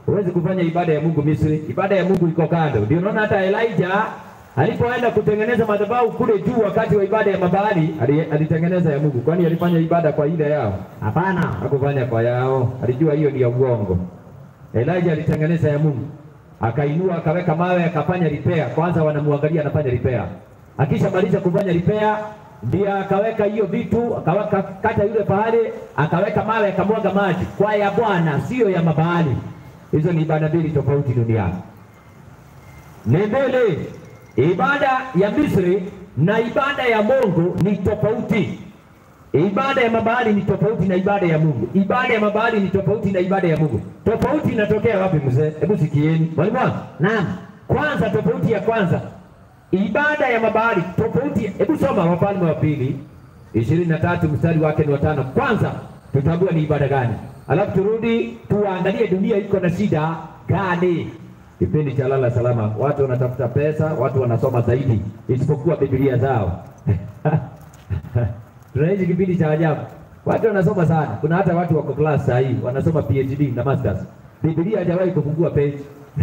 Huwezi kufanya ibada ya Mungu Misri. Ibada ya Mungu iko kando. Ndio unaona hata Elijah alipoenda kutengeneza madhabahu kule juu wakati wa ibada ya Mabaali ali- alitengeneza ya Mungu. Kwani alifanya ibada kwa ile yao? Hapana. Hakufanya kwa yao, alijua hiyo ni ya uongo. Elijah alitengeneza ya Mungu, akainua akaweka mawe, akafanya repair. Kwanza wanamwangalia anafanya repair, akishamaliza kufanya repair ndio akaweka hiyo vitu, akaweka kata yule pahali, akaweka mawe, akamwaga maji kwa ya Bwana, sio ya Mabaali. Hizo ni ibada mbili tofauti duniani. Ni mbele, ibada ya Misri na ibada ya Mungu ni tofauti. Ibada ya mabaali ni tofauti na ibada ya Mungu. Ibada ya mabaali ni tofauti na ibada ya Mungu. Tofauti inatokea wapi mzee? Hebu sikieni. Mwalimu wangu. Naam. Kwanza tofauti ya kwanza. Ibada ya mabaali tofauti. Hebu soma Wafalme wa pili ishirini na tatu mstari wake ni watano. Kwanza tutambue ni ibada gani, alafu turudi tuangalie dunia iko na shida gani. Kipindi cha lala salama, watu wanatafuta pesa, watu wanasoma zaidi isipokuwa Biblia zao tunaishi kipindi cha ajabu. Watu wanasoma sana. Kuna hata watu wako class saa hii wanasoma PhD na masters. Biblia hajawahi kufungua page.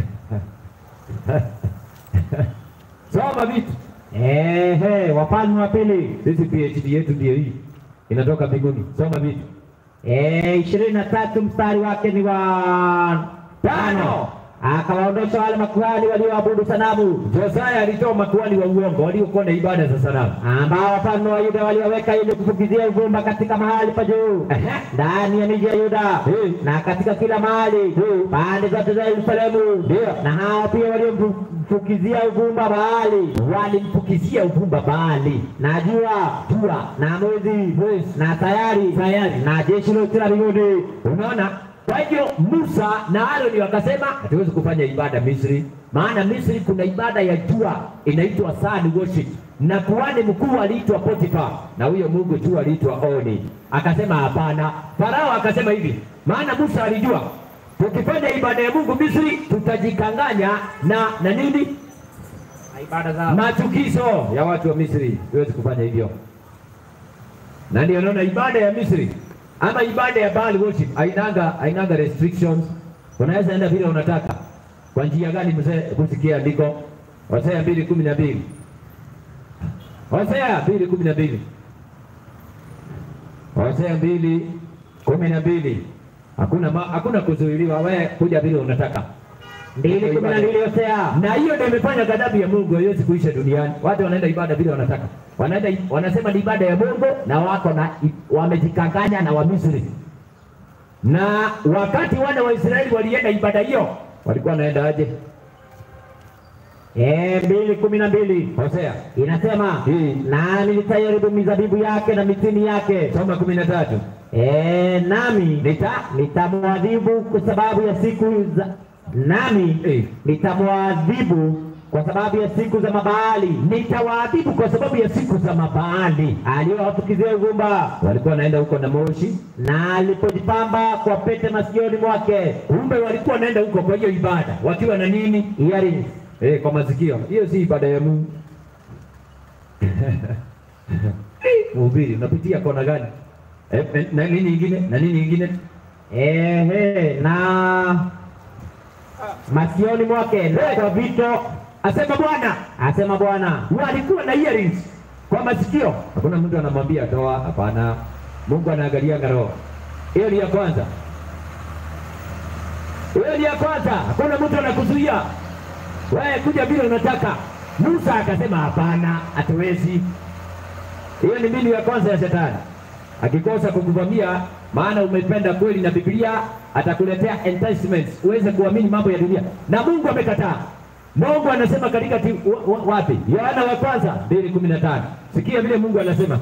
Soma vitu. Ehe, Wafalme wa pili Sisi PhD yetu ndio hii. Inatoka mbinguni. Soma vitu. Eh, ishirini na tatu mstari wake ni wa Tano. Akawaondosha wale makuhani walioabudu sanamu Josaya alitoa makuhani wa uongo waliokuwa na ibada za sanamu. ambao wafalme wa Yuda waliwaweka ili kufukizia uvumba katika mahali pa juu Ehe. ndani ya miji ya Yuda Eh. na katika kila mahali pande zote za Yerusalemu. Ndio. Na hao pia waliomfukizia uvumba Baali Walimfukizia uvumba Baali. na jua Jua. na mwezi na sayari Sayari. na jeshi lote la mbinguni. Unaona? Kwa hivyo Musa na Aroni wakasema hatuwezi kufanya ibada Misri, maana Misri kuna ibada ya jua inaitwa sun worship, na kuhani mkuu aliitwa Potifa, na huyo mungu jua aliitwa Oni. Akasema hapana. Farao akasema hivi, maana Musa alijua tukifanya ibada ya Mungu Misri tutajikanganya na na nini Na ibada zao machukizo ya watu wa Misri. Huwezi kufanya hivyo, na ndio naona ibada ya Misri ama ibada ya Baal worship hainanga hainanga restrictions. Unaweza enda vile unataka. Kwa njia gani? Mzee, kusikia andiko Hosea mbili kumi na mbili Hosea mbili kumi na mbili Hosea mbili kumi na mbili Hakuna ma, hakuna kuzuiliwa, wewe kuja vile unataka mbili kumi na mbili Hosea na hiyo ndio imefanya ghadhabu ya Mungu haiwezi kuisha duniani. Watu wanaenda ibada vile wanataka, wanaenda wanasema ni ibada ya Mungu na wako na wamejikanganya na Wamisri. Na wakati wana wa Israeli walienda ibada hiyo, walikuwa wanaenda aje? Eh, mbili kumi na mbili Hosea inasema Hii. nami nitaiharibu mizabibu yake na mitini yake soma kumi na tatu Eh, nami nita nitamwadhibu kwa sababu ya siku za nami Eh. nitamwadhibu kwa sababu ya siku za Mabaali nitawaadhibu kwa sababu ya siku za Mabaali. aliyowafukizia uvumba Walikuwa wanaenda huko na moshi, na alipojipamba kwa pete masikioni mwake kumbe walikuwa wanaenda huko kwa hiyo ibada wakiwa na nini? earrings Eh, kwa masikio. Hiyo si ibada ya Mungu. Mhubiri, unapitia kona gani? Eh, eh, na nini ingine? Na nini ingine? ehe, na masikioni mwake na kwa vito, Asema Bwana, asema Bwana. walikuwa na earrings kwa masikio. Hakuna mtu anamwambia toa, hapana. Mungu anaangalia roho. Hiyo ni ya kwanza. Hiyo ni ya kwanza. Hakuna mtu anakuzuia wewe kuja vile unataka. Musa akasema hapana, hatuwezi. Hiyo ni mbinu ya kwanza ya shetani. Akikosa kukuvamia, maana umependa kweli na Biblia, atakuletea enticements uweze kuamini mambo ya dunia, na Mungu amekataa. Mungu anasema katika ti, wa, wa, wapi? Yohana wa kwanza mbili kumi na tano. Sikia vile Mungu anasema,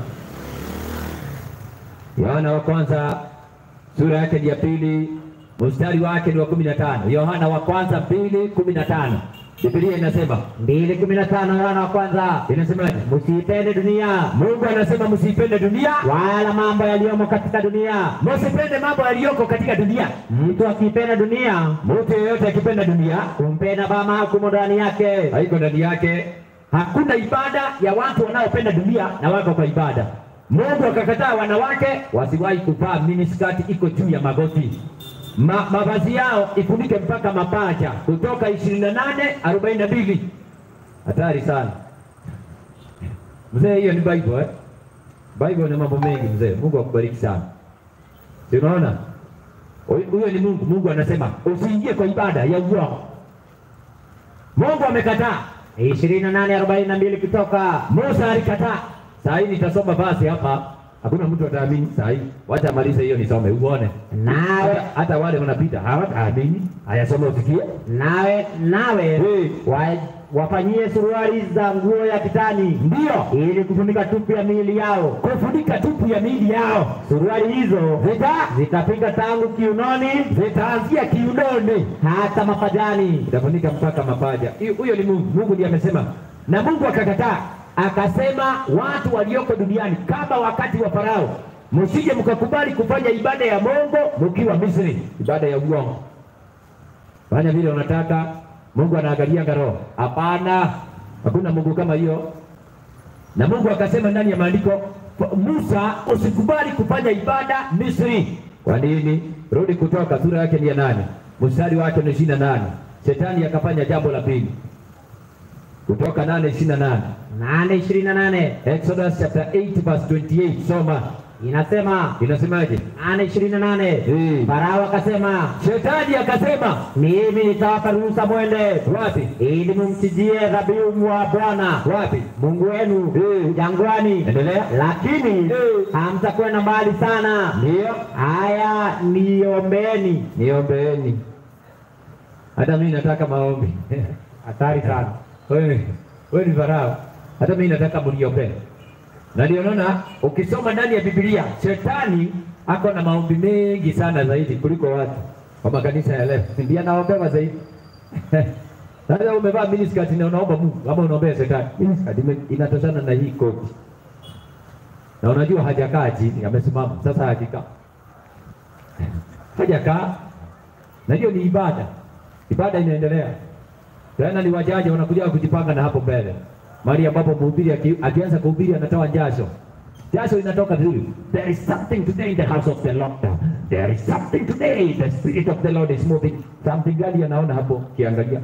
Yohana wa kwanza sura yake ni ya pili mstari wake ni wa kumi na tano. Yohana wa kwanza mbili kumi na tano. Biblia inasema mbili kumi na tano Yohana wa kwanza, inasemaje? msiipende dunia Mungu anasema msipende dunia, wala mambo yaliyomo katika dunia. msipende mambo yaliyoko katika dunia. Mtu akipenda dunia, Mtu yeyote akipenda dunia kumpenda Baba hakumo ndani yake. haiko ndani yake. Hakuna ibada ya watu wanaopenda dunia na wako kwa ibada. Mungu akakataa wanawake wasiwahi kuvaa miniskati iko juu ya magoti. ma, mavazi yao ifunike mpaka mapacha, Kutoka ishirini na nane arobaini na mbili. Hatari sana mzee, hiyo ni Bible eh? Bible ni mambo mengi mzee. Mungu akubariki sana. Si unaona Huyu- huyo ni Mungu. Mungu anasema usiingie kwa ibada ya uongo. Mungu amekataa. ishirini na nane arobaini na mbili kutoka Musa alikataa. Saa hii nitasoma basi hapa, hakuna mtu ataamini saa hii. Wacha amalize hiyo nisome uone. nawe Hata, hata wale wanapita hawataamini. Haya, soma usikie. nawe nawe Eh. wa, wafanyie suruali za nguo ya kitani Ndio ili kufunika tupu ya miili yao. kufunika tupu ya miili yao, Suruali hizo zita zitafika tangu kiunoni zitaanzia kiunoni, hata mapajani. itafunika mpaka mapaja. Hiyo- Huyo ni Mungu. Mungu ndiye amesema, na Mungu akakataa, akasema watu walioko duniani kama wakati wa Farao, msije mkakubali kufanya ibada ya Mungu mkiwa Misri, ibada ya uongo. Fanya vile unataka, Mungu anaangalia roho. Hapana, hakuna Mungu kama hiyo. Na Mungu akasema ndani ya maandiko, Musa, usikubali kufanya ibada Misri. Kwa nini? Rudi Kutoka sura yake ni ya nane mstari wake ni ishirini na nane. Shetani akafanya jambo la pili. Kutoka nane ishirini na nane. nane ishirini na nane Exodus chapter 8 verse 28. Soma, inasema inasemaje? nane ishirini na nane Eh. Farao akasema Shetani akasema mimi nitawapa ruhusa mwende wapi? ili mumchinjie dhabihu mwa Bwana Wapi? Mungu wenu Eh. jangwani, Endelea. lakini Eh. hamtakwenda mbali sana. Ndio. Haya, niombeeni. Niombeeni. Hata mimi nataka maombi. Hatari sana. Wewe, wewe ni Farao. Hata mimi nataka mniombee. Na ndio naona ukisoma ndani ya Biblia, shetani ako na maombi mengi sana zaidi kuliko watu kwa makanisa ya leo. Ndiye anaombewa zaidi. Sasa umevaa miniskirt na unaomba Mungu ama unaombea shetani. Miniskirt ime- inatoshana na hii koti. Na unajua hajakaa chini, amesimama. Sasa hakika. Hajakaa. Na hiyo ni ibada. Ibada inaendelea. Tena ni wajaji wanakuja kujipanga na hapo mbele, mahali ambapo mhubiri aki, akianza kuhubiri anatoa jasho, jasho inatoka vizuri. There is something today in the house of the Lord. There is something today. The spirit of the Lord is moving. Something gani anaona hapo kiangalia,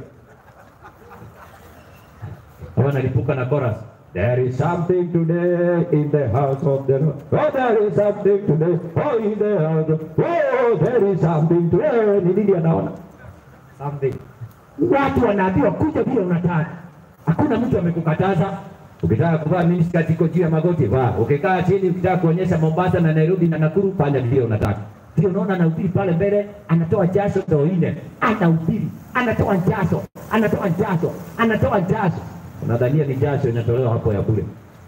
kama nalipuka na chorus. There is something today in the house of the Lord. Oh, there is something today. Oh, in the house of... Oh, there is something today. Ni nini anaona? Something. Watu wanaambiwa kuja vile unataka, hakuna mtu amekukataza. Ukitaka kuvaa miniskirt iko juu ya magoti vaa, ukikaa chini, ukitaka kuonyesha Mombasa na Nairobi na Nakuru, fanya vile unataka. Ndio unaona anahubiri pale mbele, anatoa jasho ndo ine, anahubiri, anatoa jasho, anatoa jasho, anatoa jasho. Unadhania ni jasho inatolewa hapo ya bure?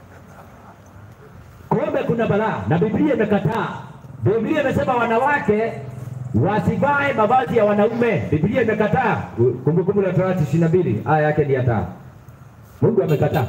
Kumbe kuna balaa na Biblia imekataa. Biblia imesema wanawake wasivae mavazi ya wanaume. Biblia imekataa. Kumbukumbu la Torati ishirini na mbili aya yake ni ya tano. Mungu amekataa.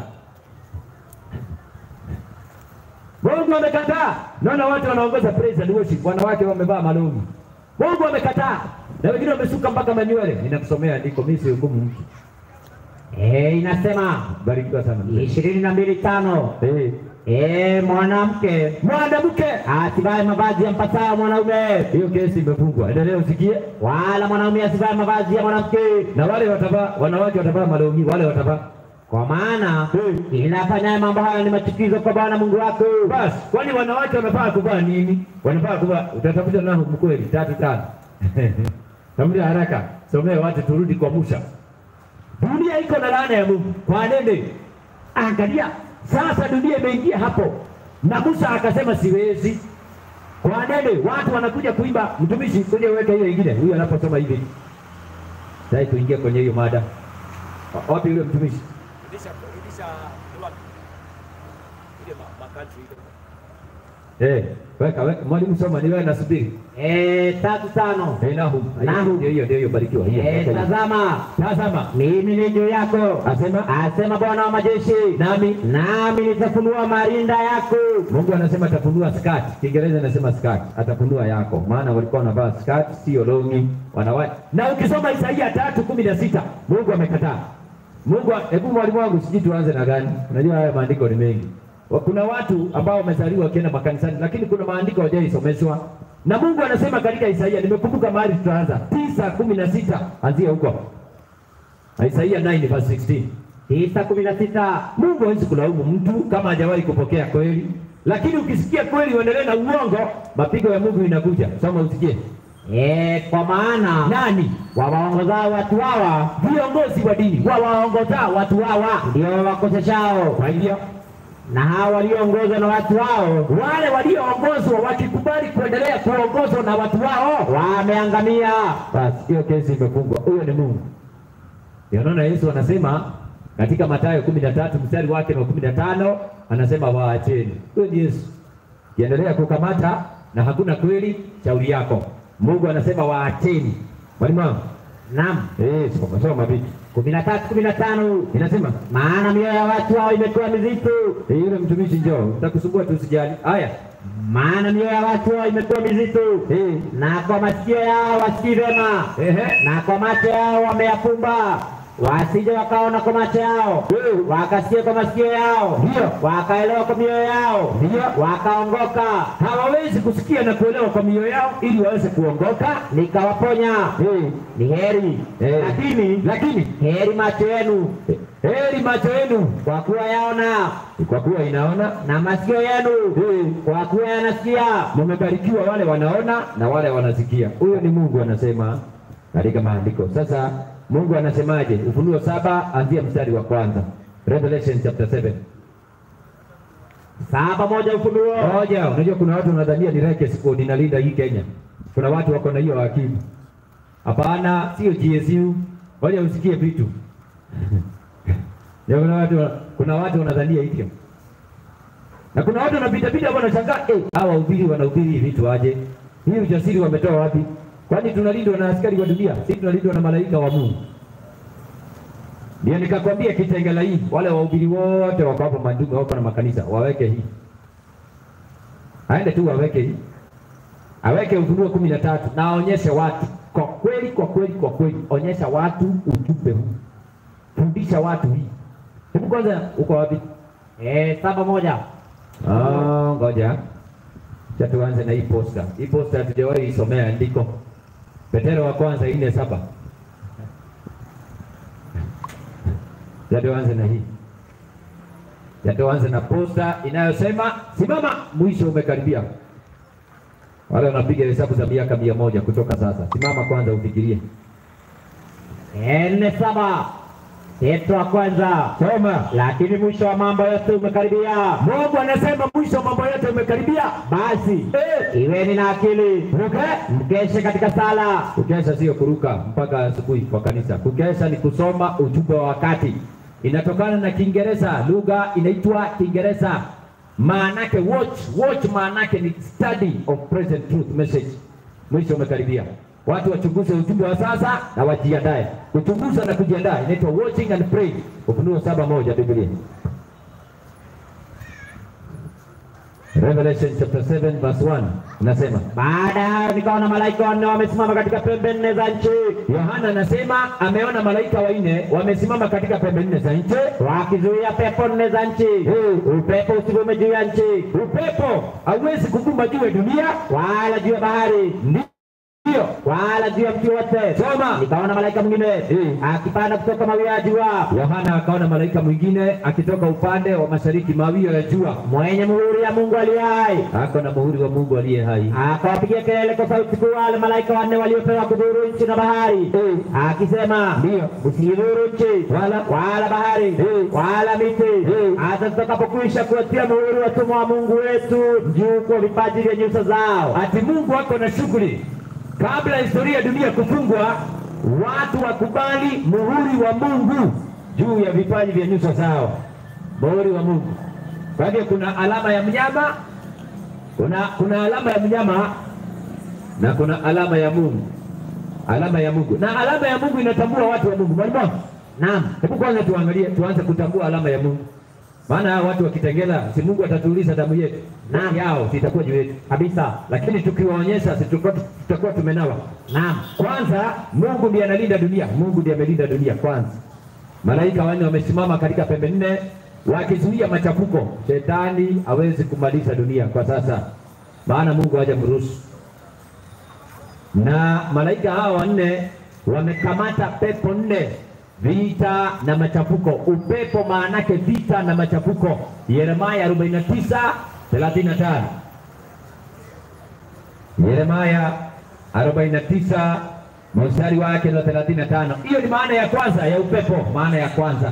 Mungu amekataa. Naona watu wanaongoza praise and worship, wanawake wamevaa malongi. Mungu amekataa, na wengine wamesuka mpaka manywele. Ninakusomea andiko, mimi si hukumu mtu. Eh, inasema Barikiwa sana mzee. ishirini na mbili tano Eh, Eh, mwanamke mwanamke, asivae mavazi ya mpasao mwanaume, hiyo kesi imefungwa. Endelea usikie. wala mwanaume asivae mavazi ya mwanamke, Na wale watavaa, wanawake watavaa malongi, wale watavaa kwa maana kila afanyaye mambo hayo ni machukizo kwa Bwana Mungu wako. Basi, kwani wanawake wanafaa kuvaa nini? Wanafaa kuvaa, utatafuta nao mkweli tatu tano. Tafuta haraka, somea watu turudi kwa Musa. Dunia iko na laana ya Mungu. Kwa nini? Angalia, sasa dunia imeingia hapo, na Musa akasema siwezi. Kwa nini? Watu wanakuja kuimba, mtumishi, kuja uweke hiyo ingine, huyu anaposoma hivi. Sasa tuingie kwenye hiyo mada. Wa- Wapi yule mtumishi? Rudisha rudisha ni wapi? Ile ma, ma country ile. Eh, weka weka, mwalimu soma, ni wewe nasubiri. Eh, tatu tano. Eh, Nahum. Nahum. Ndio hiyo, ndio hiyo, barikiwa. Hiyo. Eh, weka hiyo. tazama Tazama, mimi ni juu yako, asema asema Bwana wa majeshi, nami nami nitafunua marinda yako. Mungu anasema atafunua skati. Kiingereza anasema skati, atafunua yako, maana walikuwa wanavaa skati, sio longi wanawake. Na ukisoma Isaia tatu kumi na sita Mungu amekataa. Mungu, hebu mwalimu wangu, sijui tuanze na gani? Unajua haya maandiko ni mengi. Wa- Kuna watu ambao wamezaliwa wakienda makanisani, lakini kuna maandiko hawajaisomeshwa. na Mungu anasema katika Isaia, nimekumbuka mahali tutaanza tisa kumi na sita anzia huko Isaia 9 verse 16. tisa kumi na sita Mungu hawezi kulaumu mtu kama hajawahi kupokea kweli, lakini ukisikia kweli uendelee na uongo, mapigo ya Mungu inakuja. Soma usikie. e, kwa maana Nani wawaongozao watu hawa viongozi wa dini wawaongoza watu hawa? ndio wakoseshao, Kwa hivyo na hao walioongozwa na watu hao wale walioongozwa wakikubali kuendelea kuongozwa na watu wao, wameangamia. basi hiyo kesi imefungwa. Huyo ni Mungu. Ndio naona Yesu anasema katika Mathayo kumi na tatu mstari wake wa kumi na tano anasema waacheni. Huyo ni Yesu. Kiendelea kukamata na hakuna kweli, shauri yako. Mungu anasema waacheni. Mwalimu wangu, Naam, eh, soma soma vipi? kumi na tatu kumi na tano Inasema maana mioyo ya watu hao imekuwa mizito, eh, yule mtumishi njoo, nitakusumbua tu usijali. Haya. maana mioyo ya watu hao imekuwa mizito, Eh, na kwa masikio yao wasikii vyema, ehe. na kwa macho yao wameyafumba, wasije wakaona kwa macho yao, Eh. wakasikia kwa masikio yao, Ndio. wakaelewa kwa mioyo yao, Ndio. wakaongoka, hawawezi kusikia na kuelewa kwa mioyo yao ili waweze kuongoka. nikawaponya. Eh, Ni heri eh, lakini lakini heri macho yenu, eh, heri macho yenu kwa kuwa yaona, kwa kuwa inaona, na masikio yenu, eh, kwa kuwa yanasikia. mumebarikiwa wale wanaona na wale wanasikia. Huyo ni Mungu anasema katika maandiko. Sasa Mungu anasemaje? Ufunuo saba anzia mstari wa kwanza. Revelation chapter 7. Saba moja Ufunuo Moja, unajua kuna watu wanadhania ni Reke Squad inalinda hii Kenya. Kuna watu wako na hiyo akili. Hapana, sio GSU. Ngoja usikie vitu. Ya kuna watu kuna watu wanadhania hivyo. Na kuna watu wanapita pita hapo wanashangaa, eh, hawa wahubiri wanahubiri vitu aje? Hii ujasiri wametoa wapi? Kwani tunalindwa na askari wa dunia? Si tunalindwa na malaika wa Mungu. Ndio nikakwambia Kitengela hii, wale wahubiri wote wako hapo Mandume, wako na makanisa, waweke hii aende tu aweke hii, aweke Ufunuo kumi na tatu na aonyeshe watu kwa kweli, kwa kweli, kwa kweli, onyesha watu ujumbe huu, fundisha watu hii. Hebu kwanza, uko wapi? eh, saba moja Ah, ngoja cha tuanze na hii posta. Hii posta hatujawahi isomea andiko. Petero wa kwanza nne saba. Cha tuanze na hii. Cha tuanze na posta inayosema simama, mwisho umekaribia. Wale wanapiga hesabu za miaka mia moja kutoka sasa, simama kwanza ufikirie. Eh, nne saba Petro wa kwanza, Soma. lakini mwisho wa mambo yote umekaribia. Mungu anasema mwisho mambo yote umekaribia. Basi Eh, iweni na akili, okay. mkeshe katika sala, Kukesha sio kuruka mpaka asubuhi kwa kanisa. Kukesha ni kusoma ujumbe wa wakati, inatokana na Kiingereza, lugha inaitwa Kiingereza. Maanake watch, watch maanake ni study of present truth message. Mwisho umekaribia. Watu wachunguze ujumbe wa sasa na wajiandae. Kuchunguza na kujiandaa inaitwa watching and praying. Ufunuo saba moja Biblia. Revelation chapter 7 verse 1 unasema baada ya hayo nikaona malaika wanne wamesimama katika pembe nne za nchi, Yohana anasema ameona malaika wanne wamesimama katika pembe nne za nchi. wakizuia pepo nne za nchi, upepo usivume juu ya nchi, Upepo hauwezi kuvuma juu ya dunia, wala juu ya bahari, ndio wala juu ya mti wote. Soma. Nikaona malaika mwingine Eh. akipanda kutoka mawio ya jua, Yohana akaona malaika mwingine akitoka upande wa mashariki, mawio ya jua, mwenye muhuri ya Mungu aliye hai, ako na muhuri wa Mungu aliye hai. akawapigia kelele kwa sauti kuu wale malaika wanne waliopewa kudhuru nchi na bahari, akisema, Ndio. msidhuru nchi Wala wala bahari Eh. wala miti Eh. hata tutakapokwisha kuwatia muhuri watumwa wa Mungu wetu juu kwa vipaji vya nyuso zao. ati Mungu ako na shughuli kabla historia ya dunia kufungwa, watu wakubali muhuri wa Mungu juu ya vipaji vya nyuso zao, muhuri wa Mungu. Kwa hivyo kuna alama ya mnyama, kuna kuna alama ya mnyama na kuna alama ya Mungu, alama ya Mungu na alama ya Mungu inatambua watu wa Mungu. Mwalimu wangu, Naam, hebu kwanza tuangalie, tuanze kutambua alama ya Mungu, maana hao watu wakitengela, si Mungu atatuuliza damu yetu Naam. yao sitakuwa juu yetu kabisa. lakini tukiwaonyesha si tutakuwa tutakuwa tumenawa. Naam, Kwanza Mungu ndiye analinda dunia, Mungu ndiye amelinda dunia kwanza. Malaika wanne wamesimama katika pembe nne wakizuia machafuko. Shetani hawezi kumaliza dunia kwa sasa, maana Mungu hajamruhusu. na malaika hawa wanne wamekamata pepo nne, vita na machafuko. Upepo maanake vita na machafuko. Yeremaya 49 35. Yeremaya 49 mstari wake na 35. Hiyo ni maana ya kwanza ya upepo, maana ya kwanza.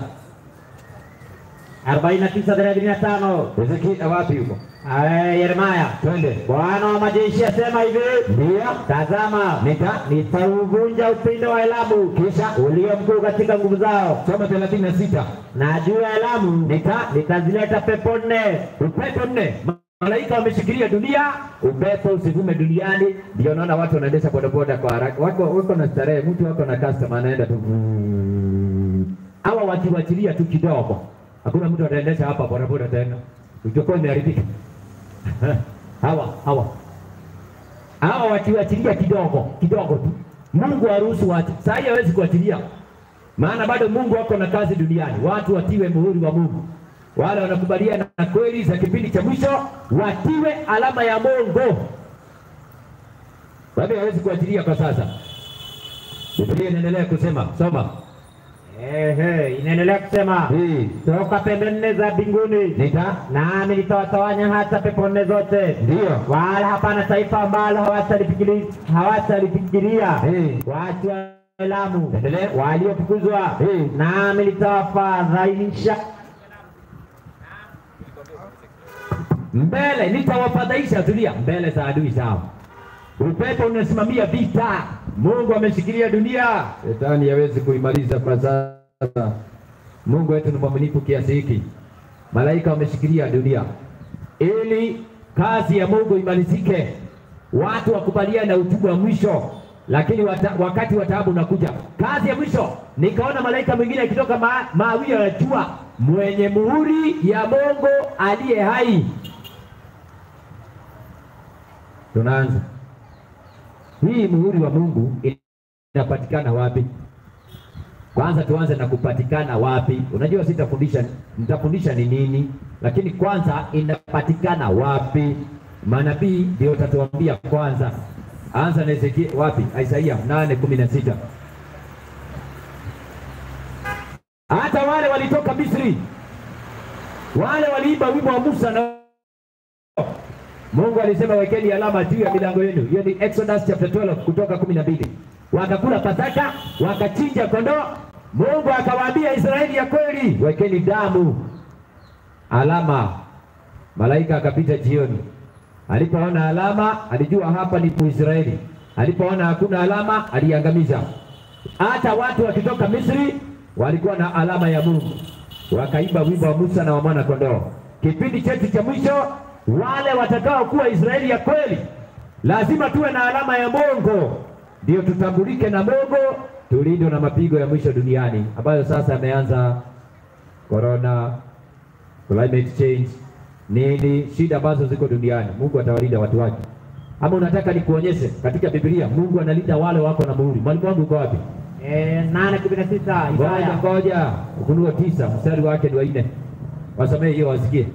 49:35 Hezekia wapi huko? Eh, Yeremaya, Twende. Bwana wa majeshi asema hivi, Ndio. tazama, Nika nitauvunja upinde wa Elamu kisha ulio mkuu katika nguvu zao, soma 36. na juu ya Elamu Nika nitazileta pepo nne upepo nne malaika wameshikilia dunia, upepo usivume duniani. Ndio naona watu wanaendesha bodaboda kwa haraka, wako wako na starehe, mtu wako na customer anaenda tu vuuu. hawa wakiwachilia tu kidogo, hakuna mtu ataendesha hapa bodaboda tena, itakuwa imeharibika. hawa hawa hawa wakiwachilia kidogo kidogo tu, Mungu haruhusu watu. Saa hii hawezi kuachilia, maana bado Mungu wako na kazi duniani, watu watiwe muhuri wa Mungu wale wanakubaliana na kweli za kipindi cha mwisho watiwe alama ya Mungu. Bado hawezi kuachilia kwa sasa. Biblia inaendelea kusema, soma Ehe, inaendelea kusema hii toka pembe nne za mbinguni, nita nami nitawatawanya hata pepo nne zote, ndio wala hapana taifa ambalo hawatalifikiri- hawatalifikiria Eh. watu wa Elamu Endelea. waliofukuzwa, Eh. nami nitawafadhaisha mbele, nitawafadhaisha. Tulia, mbele za adui zao. Upepo unasimamia vita. Mungu ameshikilia dunia, shetani hawezi kuimaliza kwa sasa. Mungu wetu ni mwaminifu kiasi hiki. Malaika wameshikilia dunia ili kazi ya Mungu imalizike, watu wakubaliane na utubu wa mwisho. Lakini wata, wakati wa taabu unakuja, kazi ya mwisho. Nikaona malaika mwingine akitoka ma, mawio ya jua mwenye muhuri ya Mungu aliye hai. Tunaanza hii muhuri wa Mungu inapatikana wapi? Kwanza tuanze na kupatikana wapi. Unajua sitafundisha, nitafundisha ni nini, lakini kwanza inapatikana wapi? Manabii ndio utatuambia kwanza. Anza na Ezekiel wapi? Isaia nane kumi na sita. Hata wale walitoka Misri, wale waliimba wimbo wa Musa na Mungu alisema wekeni alama juu ya milango yenu. Hiyo ni Exodus chapter 12 kutoka kumi na mbili. Wakakula Pasaka, wakachinja kondoo. Mungu akawaambia Israeli ya kweli, wekeni damu alama. Malaika akapita jioni, alipoona alama alijua hapa ni Israeli. Alipoona hakuna alama aliangamiza. Hata watu wakitoka Misri walikuwa na alama ya Mungu, wakaimba wimbo wa Musa na wa mwana kondoo. Kipindi chetu cha mwisho, wale watakao kuwa Israeli ya kweli, lazima tuwe na alama ya Mungu, ndio tutambulike na Mungu, tulindwe na mapigo ya mwisho duniani ambayo sasa yameanza, corona, climate change, nini, shida ambazo ziko duniani. Mungu atawalinda watu wake. Ama unataka nikuonyeshe katika Biblia Mungu analinda wale wako na muhuri? Mwalimu wangu uko wapi? eh, nane kumi na sita Ngoja Isaya ngoja, Ufunuo tisa mstari wake ni wa nne. Wasomee hiyo wasikie.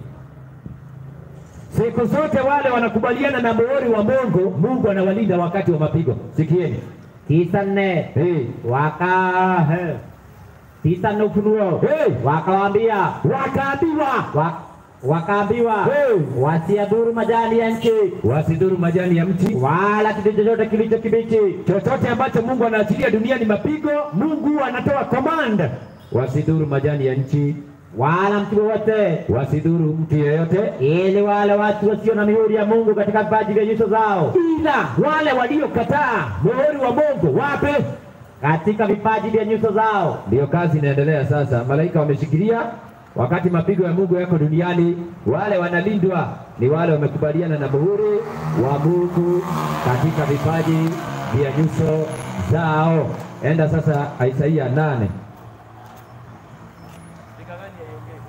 Siku zote wale wanakubaliana na muhuri wa Mungu, Mungu anawalinda wakati wa mapigo. Sikieni. tisa nne Hey. waka he. tisa nne Ufunuo Hey. wakawaambia Wakaambiwa wa, wakaambiwa Hey. wasiadhuru majani ya nchi wasidhuru majani ya mti, wala kitu chochote kilicho kibichi chochote ambacho Mungu anaachilia duniani mapigo, Mungu anatoa command, wasidhuru majani ya nchi, wala mti wowote, wasidhuru mtu yeyote, ili wale watu wasio na mihuri ya Mungu katika vipaji vya nyuso zao, ila wale waliokataa muhuri wa Mungu wape katika vipaji vya nyuso zao. Ndiyo kazi inaendelea sasa. Malaika wameshikilia wakati mapigo ya Mungu yako duniani. Wale wanalindwa ni wale wamekubaliana na muhuri wa Mungu katika vipaji vya nyuso zao. Enda sasa Isaia nane. Nikang'ania iongee.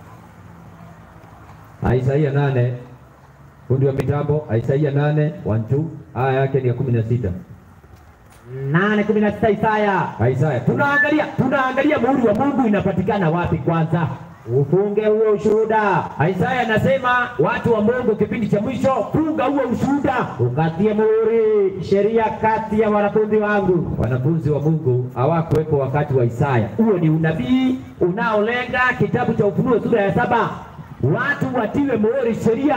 Isaia nane, fundi wa mitambo. Isaia nane one two, aya yake ni ya kumi na sita. nane kumi na sita Isaya Isaya, tunaangalia tunaangalia muhuri wa Mungu inapatikana wapi kwanza. ufunge huo ushuhuda, Isaya anasema watu wa Mungu kipindi cha mwisho, funga huo ushuhuda. ukatie muhuri sheria kati ya wanafunzi wangu. Wanafunzi wa Mungu hawakuwepo wakati wa Isaya. Huo ni unabii unaolenga kitabu cha Ufunuo sura ya saba, watu watiwe muhuri sheria.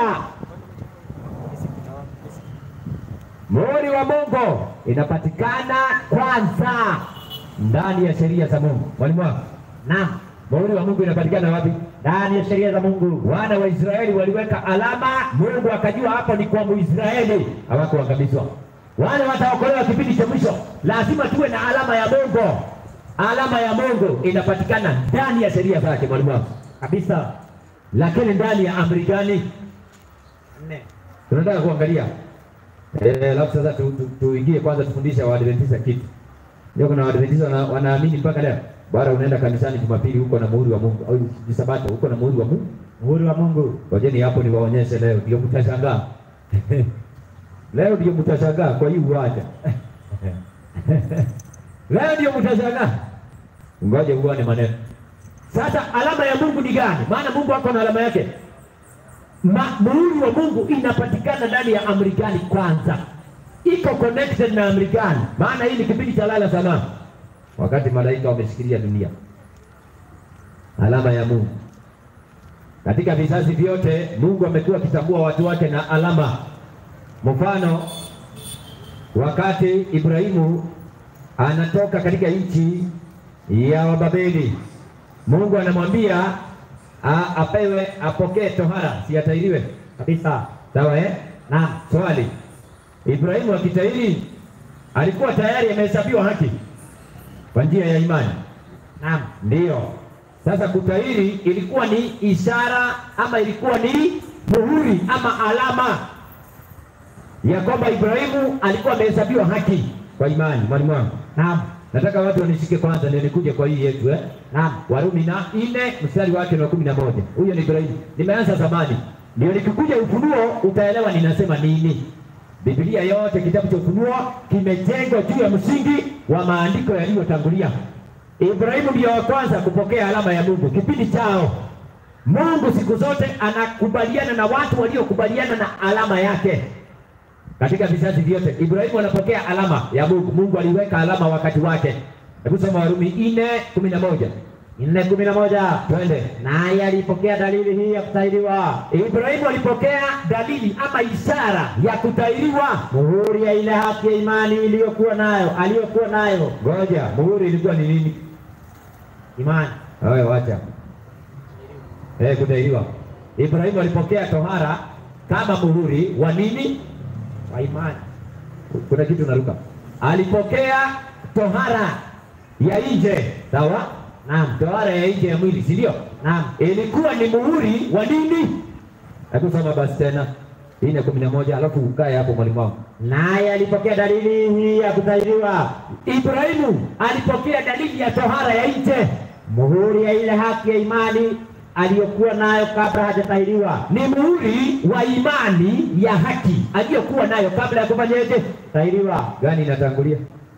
Muhuri wa Mungu inapatikana kwanza ndani ya sheria za Mungu. Mwalimu wangu, Naam, muhuri wa Mungu inapatikana wapi? ndani ya sheria za Mungu. Wana wa Israeli waliweka alama, Mungu akajua hapo ni kwa Muisraeli, hawakuangamizwa. Wale wataokolewa kipindi cha mwisho, lazima tuwe na alama ya Mungu. Alama ya Mungu inapatikana ndani ya sheria zake, mwalimu wangu, Kabisa. lakini ndani ya amri gani? Nne. Tunataka kuangalia eh, alafu sasa tu- tu- tuingie kwanza, tufundishe Waadventista kitu. Ndio kuna Waadventista wana, wanaamini mpaka leo, bara unaenda kanisani Jumapili huko na muhuri wa Mungu, au ni Sabato huko na muhuri wa Mungu Muhuri wa Mungu. Ngojeni hapo niwaonyeshe leo, ndio mtashangaa. leo ndio mtashangaa kwa hii uwanja. leo ndio mtashangaa. Ngoje uone maneno. Sasa alama ya Mungu ni gani? Maana Mungu ako na alama yake. Ma, muhuri wa Mungu inapatikana ndani ya amri gani kwanza? Iko connected na amri gani? Maana hii ni kipindi cha lala salama, wakati malaika wameshikilia dunia. Alama ya Mungu katika vizazi vyote Mungu amekuwa akitambua watu wake na alama. Mfano, wakati Ibrahimu anatoka katika nchi ya Wababeli, Mungu anamwambia a- apewe apokee tohara, si atairiwe Kabisa. sawa eh? Naam. Swali, Ibrahimu akitahiri alikuwa tayari amehesabiwa haki kwa njia ya imani. Naam. Ndiyo. Sasa kutahiri ilikuwa ni ishara ama ilikuwa ni muhuri ama alama ya kwamba Ibrahimu alikuwa amehesabiwa haki kwa imani. Mwalimu wangu, Naam. nataka watu wanishike kwanza, ndio nikuje kwa hii yetu eh? Naam. Warumi na nne mstari wake ni wa kumi na moja. Huyo ni Ibrahimu. Nimeanza zamani, ndio nikikuja Ufunuo utaelewa ninasema nini. Biblia yote kitabu cha Ufunuo kimejengwa juu ya msingi wa maandiko yaliyotangulia. Ibrahimu ndio wa kwanza kupokea alama ya Mungu kipindi chao. Mungu siku zote anakubaliana na watu waliokubaliana na alama yake katika vizazi vyote. Ibrahimu anapokea alama ya Mungu. Mungu aliweka alama wakati wake. Hebu soma Warumi nne kumi na moja. Nne kumi na moja. Twende. Naye alipokea dalili hii ya kutahiriwa, Ibrahimu alipokea dalili ama ishara ya kutahiriwa. muhuri ya ile haki ya imani iliyokuwa nayo aliyokuwa nayo Ngoja, muhuri ilikuwa ni nini? imani. Haya, wacha eh, kutahiriwa. Ibrahimu alipokea tohara kama muhuri wa nini? Kwa imani. Kuna kitu naruka. Alipokea tohara ya nje, sawa? Naam. Tohara ya nje ya mwili, si ndio? Naam. ilikuwa ni muhuri wa nini? Hebu soma basi tena nne kumi na moja alafu ukae hapo mwalimu wangu. Naye alipokea dalili hii ya kutahiriwa, Ibrahimu alipokea dalili ya tohara ya nje, muhuri ya ile haki ya imani aliyokuwa nayo kabla hajatahiriwa. ni muhuri wa imani ya haki aliyokuwa nayo kabla ya kufanyaje? Tahiriwa. Gani inatangulia?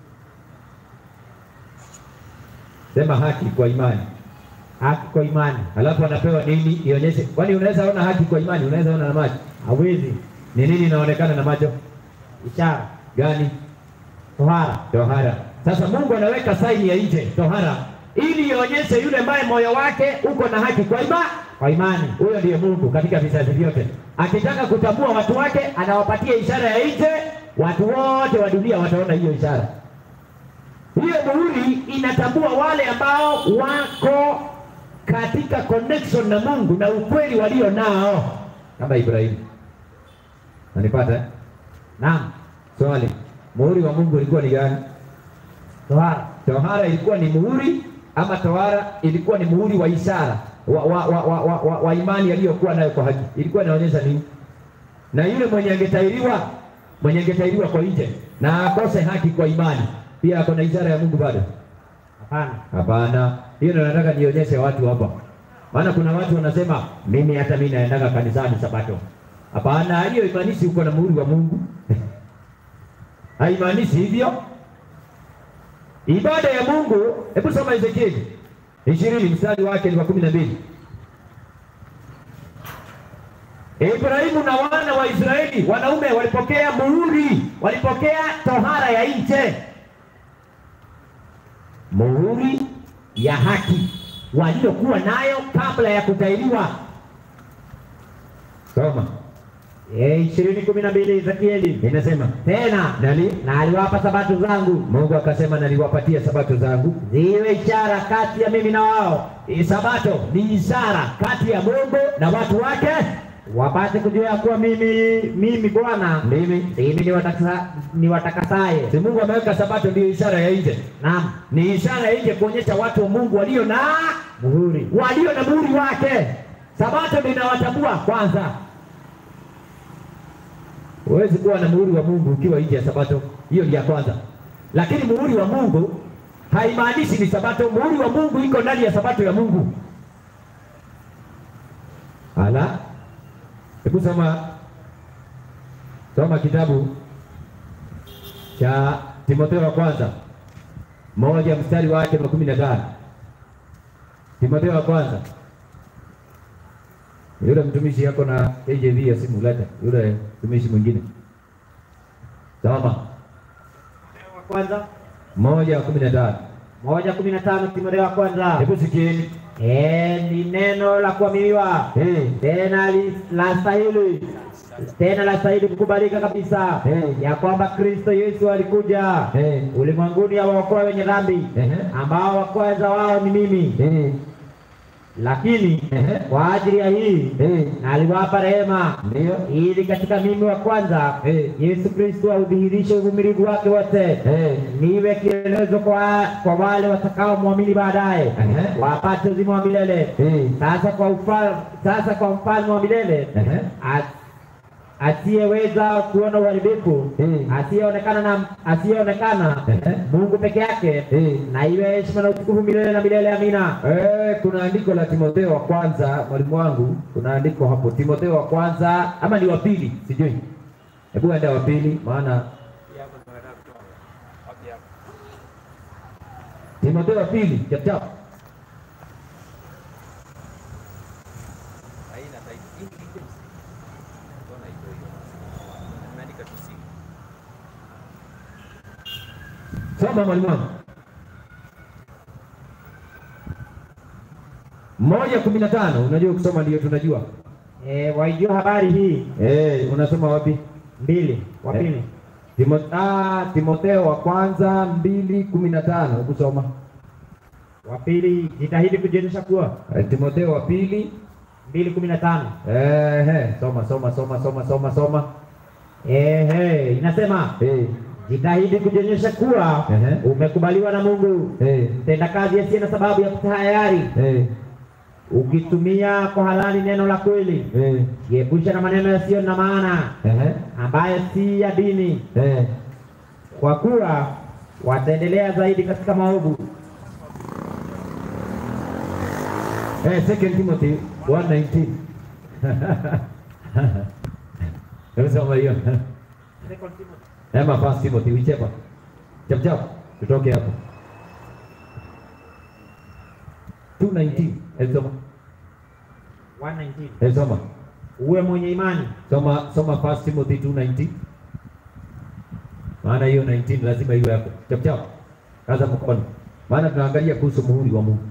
Sema haki kwa imani, Haki kwa imani. alafu anapewa nini ionyeshe? Kwani unaweza ona haki kwa imani? Unaweza ona na macho? Hawezi. Ni nini inaonekana na macho? Ishara. Gani? Tohara. tohara. Sasa Mungu anaweka saini ya nje tohara, ili ionyeshe yule ambaye moyo wake uko na haki kwa imani. Kwa imani. Huyo ndiye Mungu katika vizazi vyote. Akitaka kutambua watu wake, anawapatia ishara ya nje. Watu wote wa dunia wataona hiyo ishara. Hiyo muhuri inatambua wale ambao wako katika connection na Mungu na ukweli walio nao, kama Ibrahimu. Nanipata eh? Naam. Swali, muhuri wa Mungu ulikuwa ni gani? Tohara. Tohara ilikuwa ni muhuri ama tohara ilikuwa ni muhuri wa ishara wa, wa, wa, wa, wa, wa, wa imani aliyokuwa nayo kwa haki? Ilikuwa inaonyesha nini? Na yule mwenye angetahiriwa mwenye angetahiriwa kwa nje na akose haki kwa imani, pia ako na ishara ya Mungu bado? Hapana. Hapana, hiyo ndio nataka nionyeshe watu hapa, maana kuna watu wanasema mimi hata mimi naendaga kanisani Sabato. Hapana, hiyo imaanishi uko na muhuri wa Mungu haimaanishi hivyo. Ibada ya Mungu, hebu soma Ezekieli ishirini mstari wake ni wa kumi na mbili. Ibrahimu na wana wa Israeli wanaume walipokea muhuri, walipokea tohara ya nje, muhuri ya haki waliokuwa nayo kabla ya kutahiriwa. Soma ishirini kumi na mbili Ezekieli inasema tena nali na aliwapa sabato zangu Mungu akasema, naliwapatia sabato zangu. ziwe ishara kati ya mimi na wao, Hii sabato ni ishara kati ya Mungu na watu wake. wapate kujua ya kuwa mimi mimi Bwana Mimi ndimi niwatakasa- niwatakasaye. si Mungu ameweka sabato, ndio ishara ya nje, Naam, ni ishara ya nje kuonyesha watu wa Mungu walio na muhuri walio na muhuri wake. Sabato ndio inawatambua kwanza. Huwezi kuwa na muhuri wa Mungu ukiwa nje ya sabato, hiyo ni ya kwanza. Lakini muhuri wa Mungu haimaanishi ni sabato. Muhuri wa Mungu iko ndani ya sabato ya Mungu. Ala, hebu soma soma kitabu cha Timotheo wa kwanza moja mstari wake wa kumi na tano. Timotheo wa kwanza yule mtumishi yako na KJV ya simu leta, yule mtumishi mwingine soma wa kwanza moja wa kumi na tano. moja kumi na tano Timotheo wa kwanza. Hebu sikieni Eh, ni neno la kuaminiwa Eh, tena li- la stahili tena la stahili kukubalika kabisa Eh. ya kwamba Kristo Yesu alikuja eh, ulimwenguni awaokoe wenye dhambi ehe, ambao wa kwanza wao ni mimi, eh, lakini ehe, kwa ajili ya hii eh, na aliwapa rehema ndio ili katika mimi wa kwanza Eh. Yesu Kristo audhihirishe uvumilivu wake wote eh, niwe kielelezo kwa, kwa wale watakao mwamini baadaye Ehe. wapate uzima wa milele. eh, Sasa kwa ufal, sasa kwa mfalme wa milele ehe, a- asiyeweza kuona uharibifu Eh. asiyeonekana na asiyeonekana Ehe. Mungu peke yake eh. na iwe heshima na utukufu milele na milele. Amina. Eh, kuna andiko la Timotheo wa kwanza, mwalimu wangu, kuna andiko hapo Timotheo wa kwanza ama ni wa pili, sijui. Hebu enda wa pili, maana Hii hapo ndio nataka kutoa. Wapi hapo? Timotheo wa pili chap chap. Haina title. Hii ni iko msi. Mbona iko hiyo? Imeandika tu si. Soma mwalimu wangu. moja kumi na tano. Unajua kusoma ndio tunajua. E, waijua habari hii Eh, unasoma wapi? mbili wa Eh. pili Timo, ah, Timotheo wa kwanza mbili kumi na tano. Hebu soma. wa pili jitahidi kujionyesha kuwa Eh, Timotheo wa pili mbili kumi na tano eh, soma soma soma soma soma soma. Ehe, inasema Eh, jitahidi kujionyesha kuwa Ehe. umekubaliwa na Mungu, eh, mtendakazi asiye na sababu ya kutahayari, eh, ukitumia kwa halali neno la kweli, eh, jiepusha na maneno yasiyo na maana eh, ambayo si ya dini, eh. kwa kuwa wataendelea zaidi katika maovu. Eh, second Timothy 1:19. Hebu soma hiyo. Ama first Timothy whichever. Chap chap. Tutoke hapo. 2:19. Hebu soma. 1:19. Hebu soma. Uwe mwenye imani Soma soma first Timothy 2:19. Maana hiyo 19 lazima iwe hapo. Chap chap. Kaza mkono. Maana tunaangalia kuhusu muhuri wa Mungu.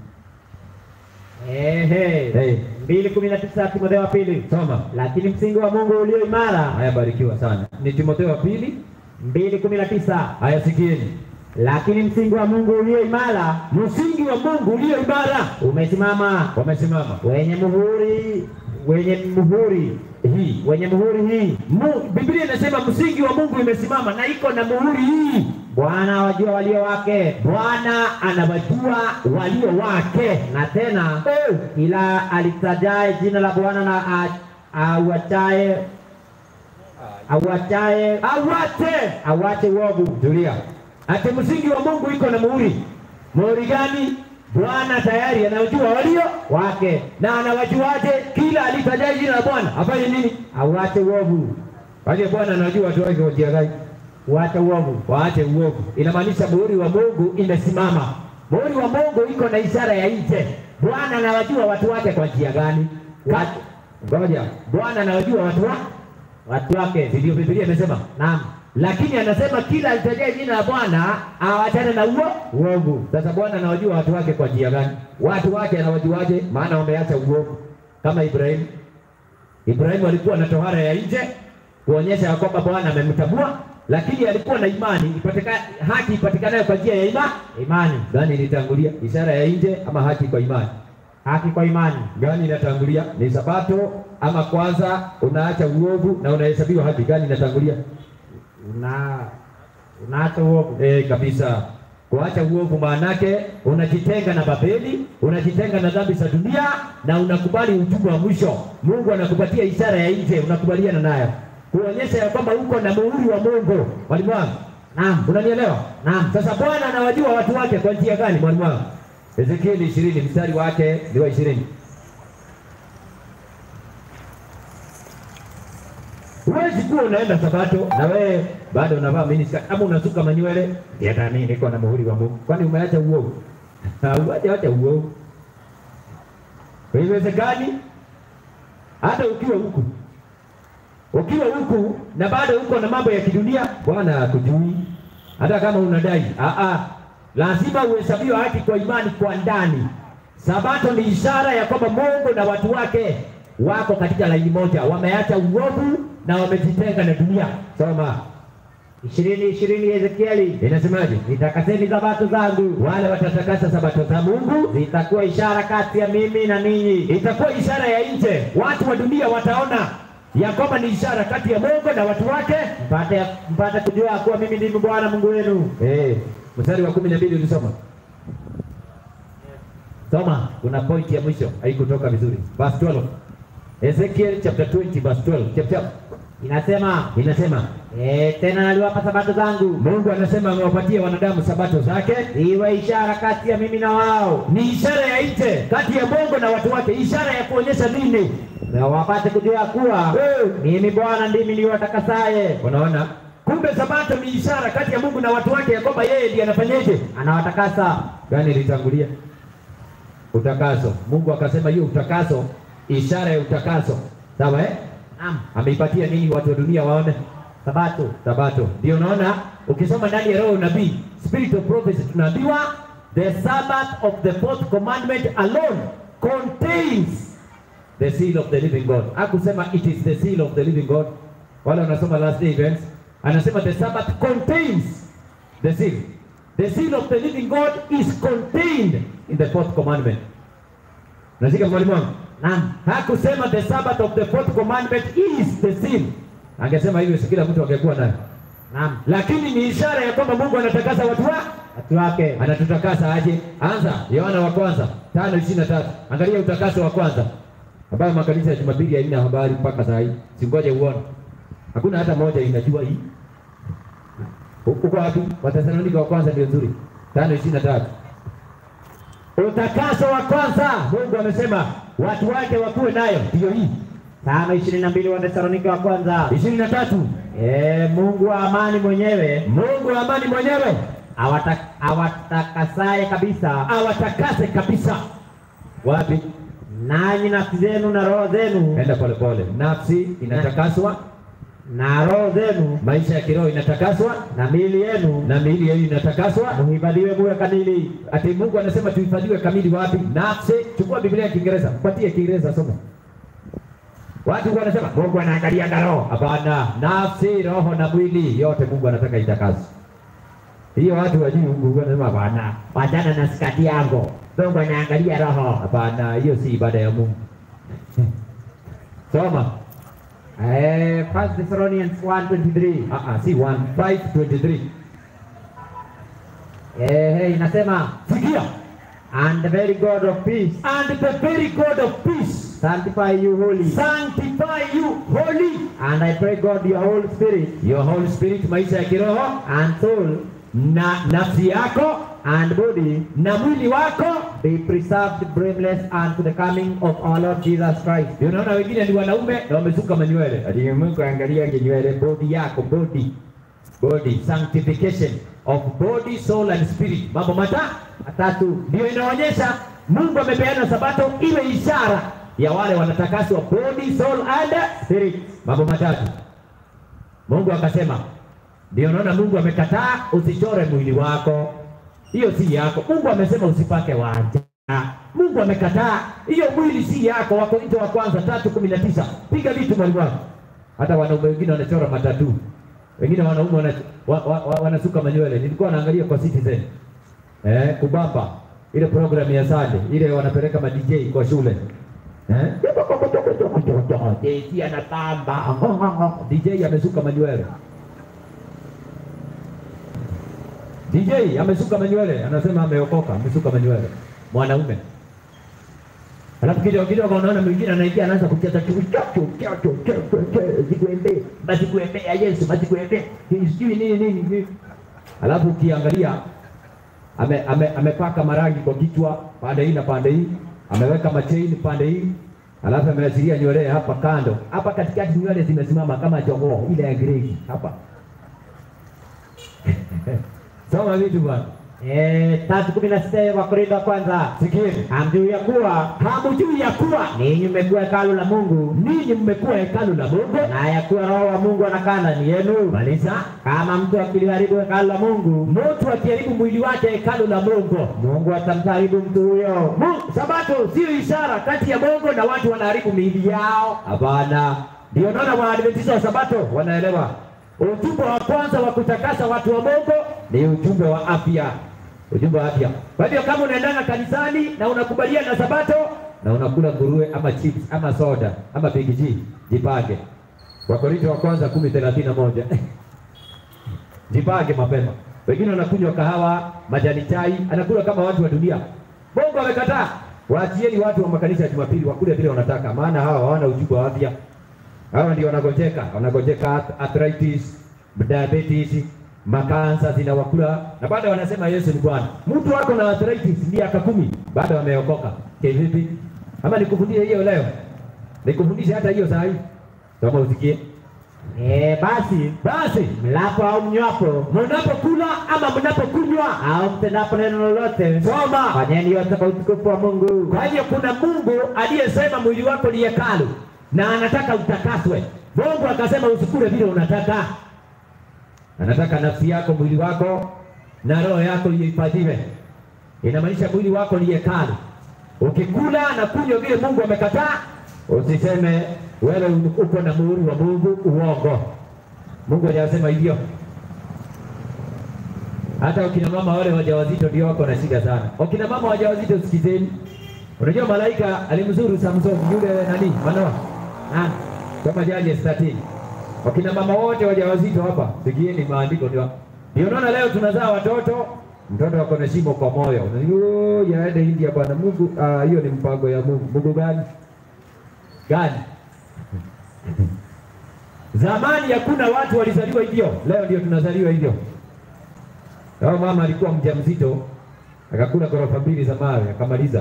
ehe, Hey, mbili kumi na tisa Timotheo wa pili. soma. Lakini msingi wa Mungu ulio imara, Haya, barikiwa sana. Ni Timotheo wa pili. mbili kumi na tisa Haya, sikieni. lakini msingi wa Mungu ulio imara Msingi wa Mungu ulio imara umesimama wamesimama. wenye muhuri wenye muhuri Hii wenye muhuri hii Mu, Biblia inasema msingi wa Mungu imesimama na iko na muhuri hii. Bwana awajua walio wake, Bwana anawajua walio wake. na tena Eh, kila alitajaye jina la Bwana na a- auachaye auachaye awate auache uovu. tulia. Ati msingi wa Mungu iko na muhuri. Muhuri gani? Bwana tayari anawajua walio wake na anawajuaje? Kila alitaja jina la Bwana afanye nini? auache uovu, Waje Bwana anajua watu wake kwa njia gani? uache uovu. waache uovu. Inamaanisha muhuri wa Mungu imesimama. Muhuri wa Mungu iko na ishara ya nje. Bwana anawajua watu wake kwa njia gani? Ka, ngoja, Bwana anawajua watu wa watu wake. si ndio Biblia imesema, Naam, lakini anasema kila alitajaye jina la Bwana awachane na uo uovu. Sasa Bwana anawajua watu wake kwa njia gani? Watu wake anawajuaje? Maana wameacha uovu, kama Ibrahimu. Ibrahimu alikuwa na tohara ya nje kuonyesha ya kwamba Bwana amemtambua, lakini alikuwa na imani ipatika, haki ipatikanayo kwa njia ya imani. Imani, Gani ilitangulia, ishara ya nje ama haki kwa imani? haki kwa imani. Gani inatangulia? Ni sabato ama kwanza unaacha uovu na unahesabiwa haki? Gani inatangulia? Una unaacha uovu. E, kabisa. Kuacha uovu maanake unajitenga na Babeli, unajitenga na dhambi za dunia na unakubali ujumbe wa mwisho. Mungu anakupatia ishara ya nje, unakubaliana nayo, kuonyesha ya kwamba uko na muhuri wa Mungu. Mwalimu wangu, Naam, unanielewa? naam. Sasa Bwana anawajua watu wake kwa njia gani, mwalimu wangu? Ezekieli ishirini mstari wake ni wa ishirini. Huwezi kuwa unaenda Sabato na wewe bado unavaa miniskirt ama unasuka manywele, "Ndiye hata mimi niko na muhuri wa Mungu. Kwani umeacha uovu? Hauacha acha uovu. Haiwezekani. Hata ukiwa huku ukiwa huku na bado uko na mambo ya kidunia, Bwana hakujui. Hata kama unadai ah, ah, lazima uhesabiwe haki kwa imani kwa ndani. Sabato ni ishara ya kwamba Mungu na watu wake wako katika laini moja, wameacha uovu na wamejitenga na dunia. Soma, ishirini ishirini Ezekieli, inasemaje? nitakaseni sabato zangu, Wale watatakasa sabato za Mungu, zitakuwa ishara kati ya mimi na ninyi. itakuwa ishara ya nje. Watu wa dunia wataona ya kwamba ni ishara kati ya Mungu na watu wake. mpate mpate kujua kuwa mimi ndimi Bwana Mungu wenu. Eh, mstari wa kumi na mbili ulisoma soma, kuna point ya mwisho haikutoka vizuri. Verse 12. Ezekiel chapter 20 verse 12. Chap chap. Inasema Inasema e, tena naliwapa sabato zangu Mungu anasema amewapatia wanadamu sabato zake, iwe ishara kati ya mimi na wao, ni ishara ya nje kati ya Mungu na watu wake, ishara ya kuonyesha nini? na wapate kujua kuwa Eh, mimi Bwana ndimi niwatakasaye, Unaona, kumbe sabato ni ishara kati ya Mungu na watu wake, ya kwamba yeye ndiye anafanyeje anawatakasa. gani ilitangulia? Utakaso. Mungu akasema hiyo utakaso, ishara ya utakaso, sawa eh? Naam, Ameipatia nini watu wa dunia waone? sabato Sabato. Ndio unaona ukisoma ndani ya roho ya unabii, spirit of prophecy, tunaambiwa the sabbath of the fourth commandment alone contains the seal of the living God. Hakusema it is the seal of the living God. Wale wanasoma last day events, anasema the sabbath contains the seal. The seal of the living God is contained in the fourth commandment. Nashika mwalimu wangu? naam, Hakusema the sabbath of the fourth commandment is the seal. Angesema hivyo si kila mtu angekuwa nayo naam, lakini ni ishara ya kwamba Mungu anatakasa watu wa watu wake anatutakasa aje? Anza Yohana wa kwanza tano ishirini na tatu. Angalia utakaso wa kwanza ambayo makanisa ya Jumapili haina habari mpaka saa hii. Singoje uone, hakuna hata moja inajua hii. Uko wapi? Wathesalonika wa kwanza ndio nzuri, tano ishirini na tatu. Utakaso wa kwanza, Mungu amesema watu wake wakuwe nayo, ndiyo hii. tano ishirini na mbili Wathesalonike wa kwanza. ishirini na tatu. E, Mungu wa amani mwenyewe Mungu wa amani mwenyewe awata- awatakasaye kabisa, awatakase kabisa. Wapi? nanyi nafsi zenu na roho zenu Enda pole pole. Nafsi inatakaswa, na roho zenu maisha ya kiroho inatakaswa, na miili yenu na miili yenu inatakaswa. muhifadhiwe muwe kamili. Ati Mungu anasema tuhifadhiwe kamili wapi? Nafsi. Chukua Biblia ya Kiingereza, mpatie Kiingereza soma. Watu wanasema Mungu anaangalia na roho. Hapana, nafsi, roho na mwili yote Mungu anataka itakaswe. Hiyo watu wajui Mungu anasema hapana. Wachana na skati yangu, Mungu anaangalia roho. Hapana, hiyo si ibada ya Mungu. Soma. Eh, First Thessalonians 1:23 Ah ah, si 1 523. eh, inasema Sikia. and the very God of peace And the very God of peace sanctify you wholly. sanctify you holy. And I pray God your whole spirit Your Holy Spirit, maisha ya kiroho and soul na nafsi yako and body na mwili wako. be preserved blameless unto the coming of our Lord Jesus Christ. Ndio Unaona wengine ni wanaume na wamesuka manywele. Ati Mungu angalia nywele, body yako, body body sanctification of body, soul and spirit. Mambo mata Matatu, ndio inaonyesha Mungu amepeana sabato iwe ishara ya wale wanatakaswa body, soul and spirit, mambo matatu. Mungu akasema, ndio naona Mungu amekataa usichore mwili wako, hiyo si yako. Mungu amesema usipake wanja. Mungu amekataa hiyo, mwili si yako. Wakorintho wa kwanza tatu kumi na tisa. Piga vitu mwalimu wako. Hata wanaume wengine wanachora matatu, wengine wanaume wana, wa, wa, wa, wanasuka manywele. Nilikuwa naangalia kwa Citizen eh, kubamba ile programu ya Sunday ile wanapeleka ma DJ kwa shule eh, DJ anatamba DJ amesuka manywele DJ amesuka manywele, anasema ameokoka, amesuka manywele mwanaume. Alafu kidogo kidogo unaona mwingine anaingia anaanza kucheza tu chacho chacho chacho zikuembe basi kuembe ya Yesu basi kuembe sijui nini nini nini. Alafu ukiangalia ame, ame, amepaka marangi kwa kichwa pande hii na pande hii, ameweka machain pande hii, alafu ameachilia nywele hapa kando, hapa katikati nywele zimesimama kama jogoo ile ya grey hapa. Soma vitu bwana. Eh, tatu kumi na sita Wakorintho wa kwanza. Sikieni. Hamjui ya kuwa Hamjui ya kuwa ninyi mmekuwa hekalu la Mungu ninyi mmekuwa hekalu la Mungu. na ya kuwa Roho wa Mungu anakaa ndani yenu. Maliza. Kama mtu akiliharibu hekalu la Mungu, Mtu akiharibu mwili wake hekalu la Mungu. Mungu atamharibu mtu huyo. Mungu, Sabato sio ishara kati ya Mungu na watu wanaharibu miili yao. Hapana, ndio naona Waadventista wa Sabato wanaelewa ujumbe wa kwanza wa kutakasa watu wa Mungu ni ujumbe wa afya, ujumbe wa afya. Kwa hivyo kama unaendana kanisani na unakubaliana na Sabato na unakula nguruwe ama chips ama soda ama bigiji, jipange. Wakorintho wa kwanza kumi thelathini na moja jipange mapema. Wengine wanakunywa kahawa, majani chai, anakula kama watu wa dunia. Mungu amekataa. Waachieni watu wa makanisa ya Jumapili wakule vile wanataka, maana hawa hawana ujumbe wa afya. Hawa ndio wanagojeka, wanagojeka arth- arthritis, diabetes, makansa zinawakula na bado wanasema Yesu ni Bwana. Mtu wako na arthritis miaka kumi bado ameokoka. Kivipi? Ama nikufundishe hiyo leo? Nikufundishe hata hiyo saa hii. Kama usikie. Eh, basi Basi mlapo au mnywapo mnapokula ama mnapokunywa, au mtendapo neno lolote, soma fanyeni yote kwa utukufu wa Mungu. Kwa hiyo kuna Mungu aliyesema mwili wako ni hekalu na anataka utakaswe. Mungu akasema usikule vile unataka, anataka nafsi yako, mwili wako na roho yako ihifadhiwe. Inamaanisha mwili wako ni hekalu. Ukikula na kunywa vile Mungu amekataa, usiseme wewe uko na muhuri wa Mungu. Uongo, Mungu hajasema hivyo. Hata wakina mama wale wajawazito ndio wako na shida sana. Wakina mama wajawazito, sikizeni. Unajua malaika alimzuru Samson yule nani Manoa Ah, kama jaji 13. Wakina mama wote wajawazito hapa, sikieni maandiko ndio. Ndio naona leo tunazaa watoto, mtoto wako na shimo kwa moyo. Unajua yaende India bwana Mungu, ah, hiyo ni mpango ya Mungu. Mungu gani? Gani? Zamani hakuna watu walizaliwa hivyo, leo ndio tunazaliwa hivyo. Kama mama alikuwa mjamzito akakula ghorofa mbili za mawe akamaliza,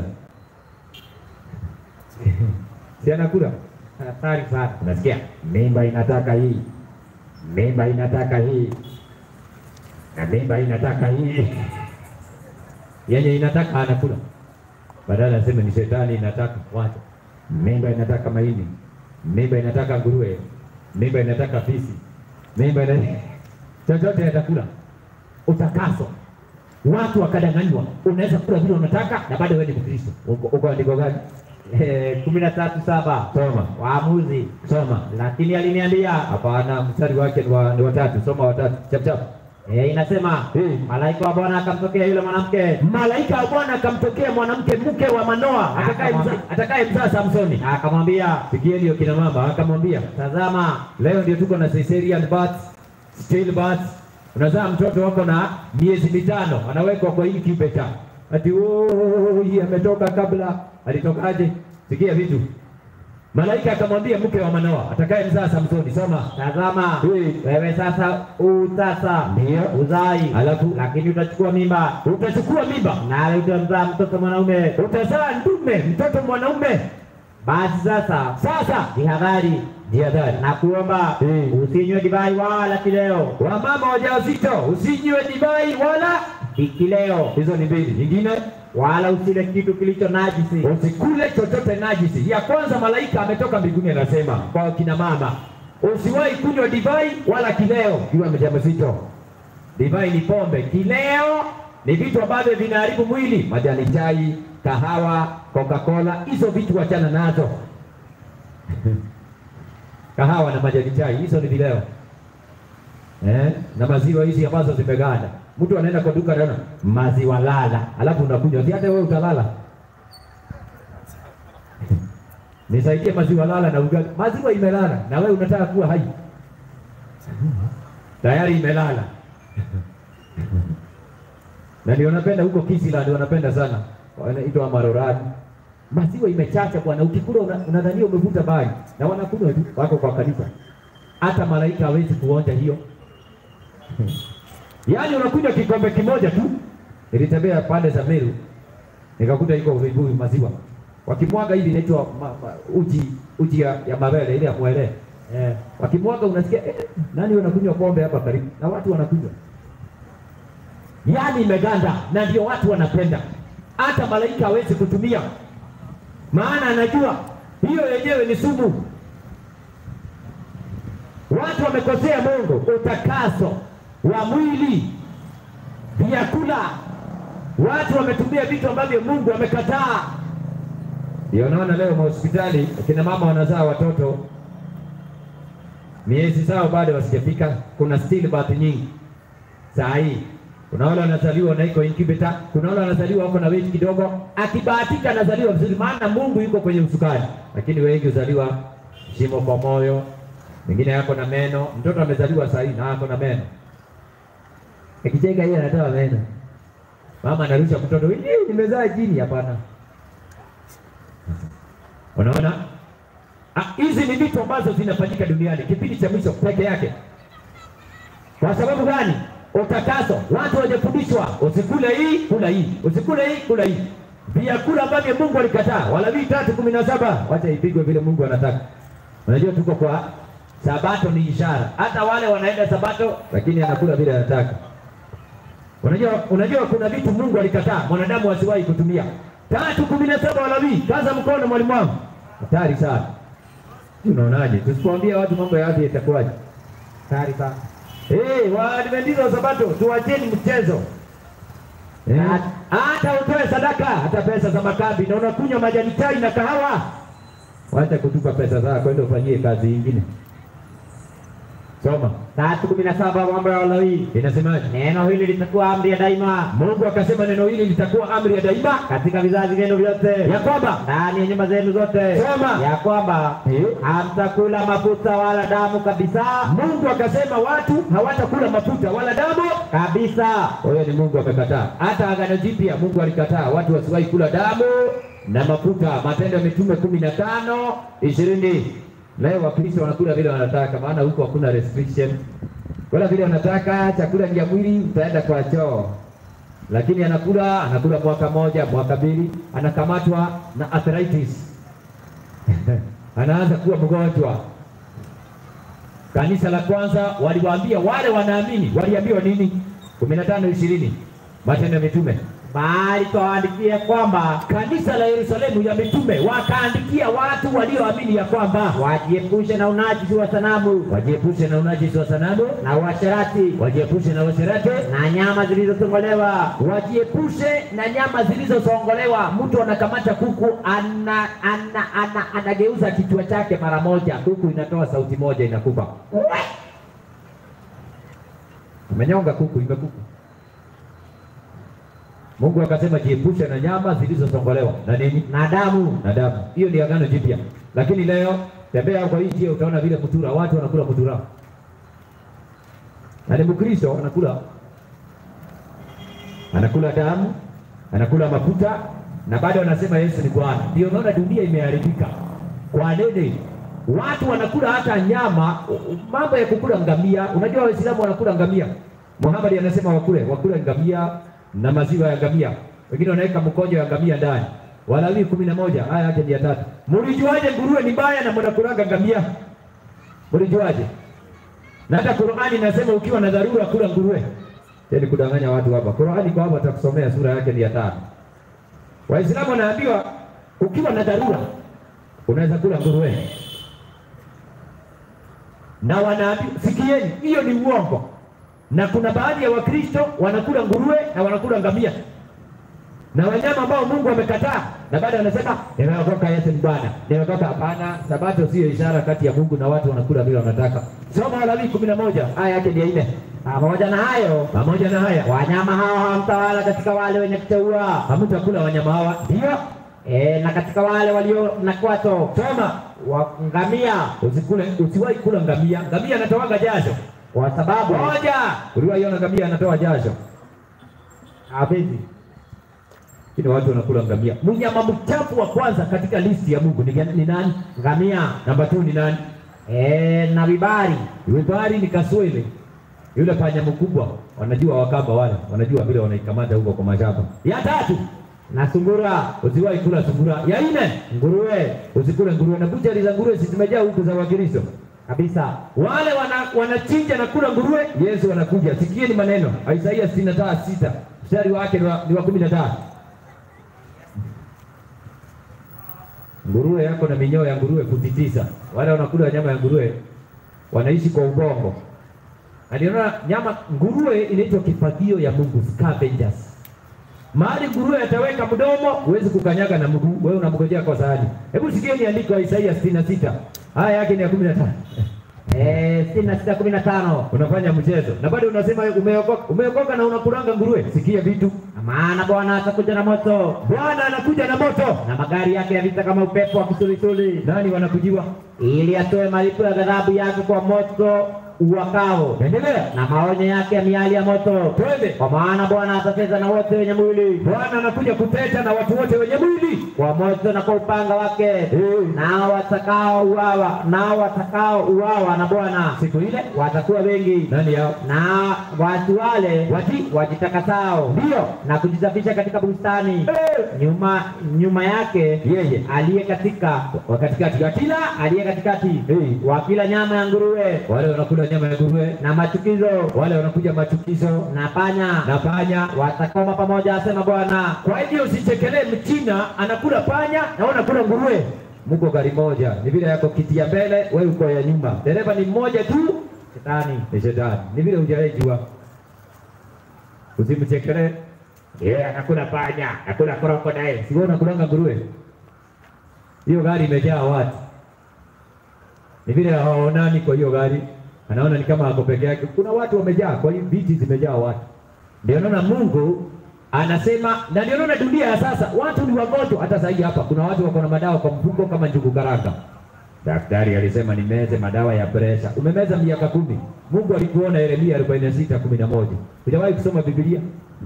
si anakula hatari sana. Unasikia? Mimba inataka hii, mimba inataka hii, na mimba inataka hii. Yenye inataka anakula, badala aseme ni shetani inataka. Wacha, mimba inataka mahindi, mimba inataka nguruwe, mimba inataka fisi, mimba ina chochote atakula. Utakaso watu wakadanganywa, unaweza kula vile unataka na bado wewe ni Mkristo. Uko uko andiko gani? Eh, kumi na tatu saba Soma, Waamuzi. soma. Lakini aliniambia Hapana, mstari wake ni wa, ni watatu. Soma watatu, chap chap. eh, inasema Eh. malaika wa Bwana akamtokea yule mwanamke Malaika wa Bwana akamtokea mwanamke mke wa Manoa atakaye mzaa Akamwambia- atakaye mzaa Samsoni. na akamwambia, Sikieni hiyo kina mama, akamwambia tazama leo ndio tuko na cesarean birth, still birth. Unazaa mtoto wako na miezi mitano, anawekwa kwa incubator. Ati oh, hii ametoka kabla, alitokaje? Sikia vitu. Malaika akamwambia mke wa Manoa atakaye mzaa Samsoni, soma. tazama Eh. wewe sasa utasa Ndio. uzai, Alafu? lakini utachukua mimba, Utachukua mimba, nawe utamzaa mtoto mwanaume. utazaa ndume, mtoto mwanaume. Basi sasa Sasa jihadhari jihadhari na kuomba Eh. usinywe divai wala kileo, Wamama wajawazito usinywe divai wala kileo hizo ni mbili. Nyingine wala usile kitu kilicho najisi, usikule chochote najisi. Ya kwanza malaika ametoka mbinguni anasema kwa kina mama, usiwahi kunywa divai wala kileo kiwa mjamzito. Divai ni pombe, kileo ni vitu ambavyo vinaharibu mwili, majani chai, kahawa, Coca-Cola, hizo vitu wachana nazo. kahawa na majani chai, hizo ni vileo eh, na maziwa hizi ambazo zimeganda. Mtu anaenda kwa duka anaona maziwa lala, alafu unakunywa, si hata wewe utalala. Nisaidie maziwa lala na ugali. Maziwa imelala na wewe unataka kuwa hai, tayari imelala. na ndio napenda huko Kisila, wanapenda sana wanaitwa Marorani. Maziwa imechacha bwana, ukikula una- unadhania umevuta bangi, na wanakunywa tu, wako kwa kanisa. Hata malaika hawezi kuonja hiyo. Yaani unakunywa kikombe kimoja tu. Nilitembea pande za Meru nikakuta iko vibuyu maziwa, wakimwaga hivi inaitwa ma, ma, uji uji ya, ya mabele ile ya mwele eh, wakimwaga unasikia eh, nani wanakunywa pombe hapa karibu na watu wanakunywa, yaani imeganda, na ndio watu wanapenda. Hata malaika hawezi kutumia, maana anajua hiyo yenyewe ni sumu. Watu wamekosea Mungu utakaso wa mwili, vyakula. Watu wametumia vitu ambavyo Mungu amekataa. Ndio naona leo mahospitali akina mama wanazaa watoto miezi zao bado wasijafika. Kuna stillbirth nyingi saa hii. Kuna wale wanazaliwa na iko incubator, kuna wale wanazaliwa wako na weight kidogo, akibahatika anazaliwa vizuri, maana Mungu yuko kwenye usukani. Lakini wengi huzaliwa shimo kwa moyo, wengine yako na meno. Mtoto amezaliwa saa hii na ako na meno, akicheka yeye anatoa meno, mama anarusha mtoto, "Ii, nimezaa jini. Hapana, unaona Ah, hizi ni vitu ambazo zinafanyika duniani kipindi cha mwisho peke yake. Kwa sababu gani? Utakaso. Watu wajafundishwa usikule hii, kula hii, usikule hii, kula hii, vyakula ambavyo Mungu alikataa. Walawi tatu kumi na saba wacha ipigwe vile Mungu anataka. Unajua tuko kwa Sabato ni ishara, hata wale wanaenda Sabato lakini anakula vile anataka. Unajua, unajua kuna vitu Mungu alikataa mwanadamu asiwahi kutumia. Tatu kumi na saba Walawi, kaza mkono mwalimu wangu, hatari sana. Unaonaje? Tusipoambia watu mambo ya afya itakuwaje? hatari sana. Eh, Waadventista wa Sabato tuwacheni mchezo. Eh, hata utoe sadaka, hata pesa za makambi na unakunywa majani chai na kahawa. Wacha kutupa pesa zako, kwenda ufanyie kazi nyingine. Soma. Tatu kumi na saba mambo ya Walawi, Inasemaje? neno hili litakuwa amri ya daima Mungu akasema neno hili litakuwa amri ya daima katika vizazi vyenu vyote, ya kwamba ndani ya nyumba zenu zote, Soma. ya kwamba Eh. hamtakula mafuta wala damu kabisa Mungu akasema watu hawatakula mafuta wala damu. kabisa. Huyo ni Mungu amekataa. Hata Agano Jipya Mungu alikataa watu wasiwahi kula damu na mafuta. Matendo ya Mitume kumi na tano ishirini. Leo Wakristo wanakula vile wanataka, maana huko hakuna restriction. Kula vile wanataka, chakula ni ya mwili, utaenda kwa choo. Lakini anakula anakula mwaka moja, mwaka mbili, anakamatwa na arthritis anaanza kuwa mgonjwa. Kanisa la kwanza waliwaambia wale wanaamini, waliambiwa nini? kumi na tano ishirini Matendo ya Mitume. Bali twawaandikia kwamba Kanisa la Yerusalemu ya mitume wakaandikia watu walioamini ya kwamba wajiepushe na unajisi wa sanamu wajiepushe na unajisi wa sanamu, na uasherati wajiepushe na uasherati, na nyama zilizotongolewa wajiepushe na nyama zilizosongolewa. Mtu anakamata kuku ana, ana, ana, anageuza kichwa chake mara moja, kuku inatoa sauti moja, inakufa. Umenyonga kuku, imekufa. Mungu akasema jiepushe na nyama zilizosongolewa na nini na damu na damu. Hiyo ni agano jipya, lakini leo tembea kwa hii njia, utaona vile mutura, watu wanakula mutura, na ni Mkristo anakula anakula damu, anakula mafuta na bado anasema Yesu ni Bwana. Ndio unaona dunia imeharibika kwa nini? Watu wanakula hata nyama, mambo ya kukula ngamia. Unajua Waislamu wanakula ngamia. Muhammad anasema wakule wakule ngamia na maziwa ya ngamia, wengine wanaweka mkojo ya ngamia ndani. Walawi kumi na moja aya yake ni ya tatu. Mlijuaje nguruwe ni mbaya na mnakulanga ngamia? Mlijuaje? Na hata Qur'ani inasema ukiwa na dharura kula nguruwe. Yaani kudanganya watu hapa. Qur'ani kwa hapa atakusomea sura yake ni ya tano. Waislamu wanaambiwa ukiwa na dharura unaweza kula nguruwe, na wanaambiwa sikieni, hiyo ni uongo. Na kuna baadhi ya Wakristo wanakula nguruwe na wanakula ngamia na wanyama ambao Mungu amekataa, na bado anasema nimeokoka, Yesu ni Bwana, nimeokoka. Hapana, sabato sio ishara kati ya Mungu na watu wanakula vile wanataka. Soma Walawi kumi na moja aya yake ni ya nne. Pamoja na hayo, Pamoja na haya wanyama hao hawamtawala katika wale wenye kuteua, hamtakula wanyama hawa, ndio e, na katika wale walio na kwato soma wa ngamia, Usikule, usiwahi kula ngamia. Ngamia anatoaga jasho. kwa sababu Moja, uliwaiona ngamia anatoa jasho? hafizi Lakini watu wanakula ngamia. Mnyama mchafu wa kwanza katika listi ya Mungu ni, gani- ni nani? ngamia Namba 2 ni nani? e, na vibari Wibari ni kaswele, yule panya mkubwa. Wanajua wakamba wale, wanajua vile wanaikamata huko kwa mashamba. Ya tatu, na sungura, usiwahi kula sungura. Ya nne, nguruwe usikule nguruwe, na buchari za nguruwe si zimejaa huku za Wakristo. kabisa. Wale wana, wanachinja na kula nguruwe, Yesu anakuja. Sikieni maneno Isaia sitini na tano sita mstari wake ni wa- ni wa kumi na tatu. Nguruwe yako na minyoo ya nguruwe futi tisa. Wale wanakula nyama ya nguruwe wanaishi kwa ubongo. Aliona nyama nguruwe inaitwa kifagio ya Mungu, scavengers. Mahali nguruwe ataweka mdomo, huwezi kukanyaga na mguu, wewe unamgojea kwa sahani. Hebu sikieni andiko la Isaia sitini na sita haya yake ni ya kumi na tano. Eh, sitini na sita kumi na tano unafanya mchezo na bado unasema umeokoka, umeokoka na unakulanga nguruwe. Sikia vitu, Na maana Bwana atakuja na moto Bwana anakuja na moto. na magari yake ya vita kama upepo wa kisulisuli, Nani wanakujiwa? ili atoe malipo ya ghadhabu yake kwa moto uwakao Endelea, na maonyo yake ya miali ya moto. twende. Kwa maana Bwana atacheza na wote wenye mwili Bwana anakuja kuteta na watu wote wenye mwili. kwa moto na kwa upanga wake, nao watakao uawa nao watakao uawa na Bwana Siku ile watakuwa wengi, nani yao? na watu wale Wati wajitakasao ndio na kujisafisha katika bustani Eh, nyuma nyuma yake yeye aliye katika wa katikati ya kila aliye katikati Eh. wa kila nyama ya nguruwe wale wanakula nyama ya nguruwe, na machukizo wale wanakuja machukizo na panya na panya. watakoma pamoja, asema Bwana. Kwa hivyo usichekelee mchina anakula panya na wewe unakula nguruwe. Mko gari moja, ni vile yako kiti ya mbele, wewe uko ya nyuma. Dereva ni mmoja tu, Shetani ni shetani. Ni vile hujaijua. Usimchekelee. Yeye anakula panya, anakula crocodile. Si wewe unakulanga nguruwe. Hiyo gari imejaa watu. Ni vile hawaonani kwa hiyo gari. Anaona ni kama ako peke yake. Kuna watu wamejaa, kwa hiyo viti zimejaa watu. Ndio naona Mungu anasema na ndio naona dunia ya sasa watu ni wagonjwa. Hata sasa hapa kuna watu wako na madawa kwa mfuko kama njugu karanga. Daktari alisema nimeze madawa ya presha. Umemeza miaka kumi. Mungu alikuona Yeremia 46 11. Hujawahi kusoma Biblia?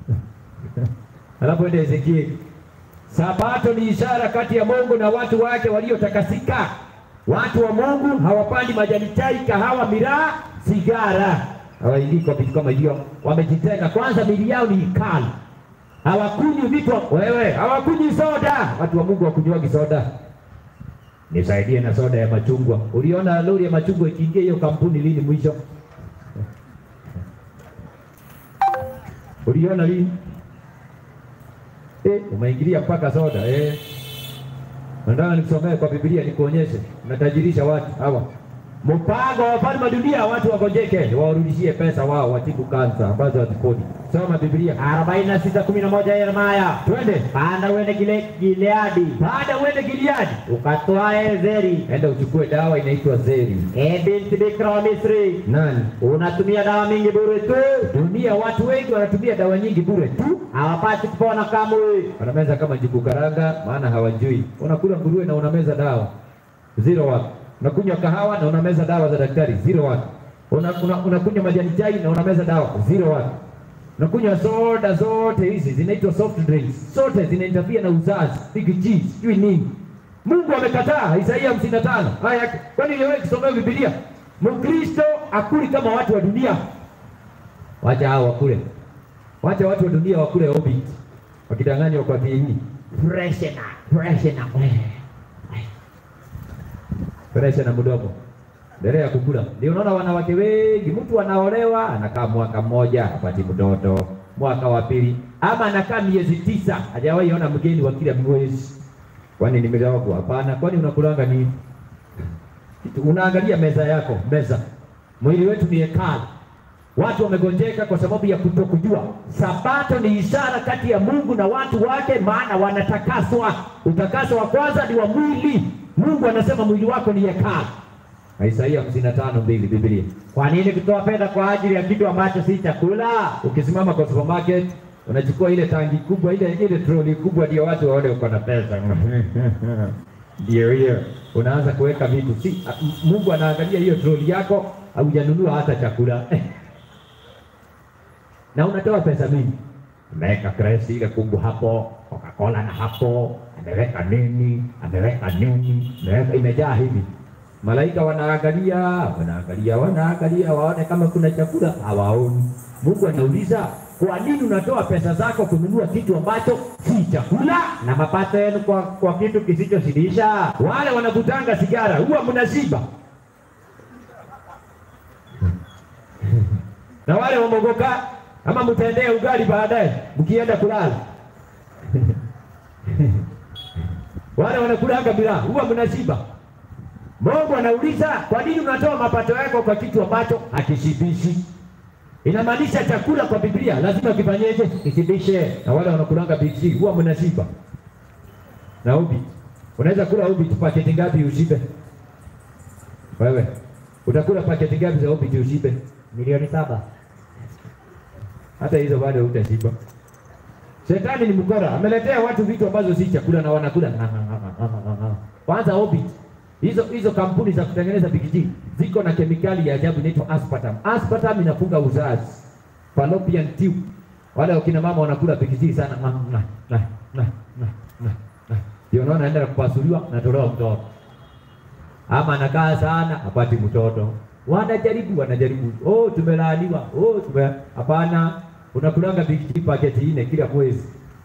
Alafu ende Ezekieli. Sabato ni ishara kati ya Mungu na watu wake waliotakasika. Watu wa Mungu hawapandi majani chai, kahawa, miraa, sigara. Hawaingii kwa vitu kama hiyo. Wamejitenga. Kwanza mili yao ni kali. Hawakunywi vitu wewe, hawakunywi soda. Watu wa Mungu hawakunywagi soda. Nisaidie na soda ya machungwa. Uliona lori ya machungwa ikiingia hiyo kampuni lini mwisho? Uliona lini? Eh, umeingilia mpaka soda eh. Nataka nikusomee kwa Biblia nikuonyeshe. Unatajirisha watu hawa. Mpango wa ufalme wa dunia watu wagonjeke, wawarudishie pesa wao watibu kansa ambazo haziponi. Soma Biblia. arobaini na sita kumi na moja Yeremaya. Twende. Panda uende Gile- Gileadi Baada uende Gileadi. ukatwae Zeri, Enda uchukue dawa inaitwa Zeri. e binti bikira wa Misri, Nani? unatumia dawa mingi bure tu, Dunia watu wengi wanatumia dawa nyingi bure tu. hawapati kupona kamwe. Wanameza kama njugu karanga, maana hawajui. Unakula nguruwe na unameza dawa zero watt. Unakunywa kahawa na unameza dawa za daktari zero watt. Una, una, unakunywa majani chai na unameza dawa zero watt. Unakunywa soda zote hizi zinaitwa soft drinks, zote zinainterfere na uzazi, big G, sijui nini. Mungu amekataa. Isaia 55 haya yake. Kwani wewe kusomea Biblia? Mkristo akuli kama watu wa dunia. Wacha hao wakule. Wacha watu wa dunia wakule orbit. Wakidanganywa kwa dini. Preshena, preshena. Presha na mdomo. Endelea ya kukula. Ndio unaona wanawake wengi, mtu anaolewa anakaa mwaka mmoja apati mtoto, mwaka wa pili, ama anakaa miezi tisa hajawahi ona mgeni wa kila mwezi. Kwani nimegawa Hapana. Kwani unakulanga nini? Unaangalia meza yako, meza. Mwili wetu ni hekalu. Watu wamegonjeka kwa sababu ya kutokujua. Sabato ni ishara kati ya Mungu na watu wake, maana wanatakaswa. Utakaso wa kwanza ni wa mwili. Mungu anasema mwili wako ni hekalu. Isaia 55:2 Biblia. Kwa nini kutoa fedha kwa ajili ya kitu ambacho si chakula? Ukisimama kwa supermarket unachukua ile tangi kubwa ile ile troli kubwa, ndio watu waone uko na pesa. Ndio hiyo, unaanza kuweka vitu. Si Mungu anaangalia hiyo troli yako, haujanunua hata chakula na unatoa pesa mingi. Ameweka kresi ile kubwa hapo, Coca-Cola na hapo, ameweka nini, ameweka nini, ameweka imejaa hivi. Malaika wanaangalia, wanaangalia, wanaangalia waone kama kuna chakula, hawaoni. Mungu anauliza, kwa nini unatoa pesa zako kununua kitu ambacho si chakula? Na mapato yenu kwa, kwa kitu kisichoshibisha. Wale wanavutanga sigara huwa mnashiba, na wale wamogoka ama mtaendea ugali baadaye mkienda kulala. wale wanakulanga bila huwa mnashiba. Mungu anauliza kwa nini unatoa mapato yako kwa kitu ambacho hakishibishi? Inamaanisha chakula kwa Biblia lazima kifanyeje? Kishibishe. Na wale wanakulanga biksi huwa mnashiba na ubi. Unaweza kula ubi tu paketi ngapi ushibe? Wewe utakula paketi ngapi za ubi ushibe? Milioni saba. Hata hizo bado hutashiba. Shetani ni mkora, ameletea watu vitu ambazo si chakula na wanakula. Kwanza obi hizo hizo kampuni za kutengeneza bikiji ziko na kemikali ya ajabu inaitwa aspartam. Aspartam inafunga uzazi, fallopian tube. Wale wakina mama wanakula bikiji sana, na na na na na na ndio unaona anaenda kupasuliwa, natolewa mtoto, ama anakaa sana hapati mtoto. Wanajaribu wanajaribu, oh, tumelaaniwa, oh, tume hapana. Unakulanga bikiji paketi nne kila mwezi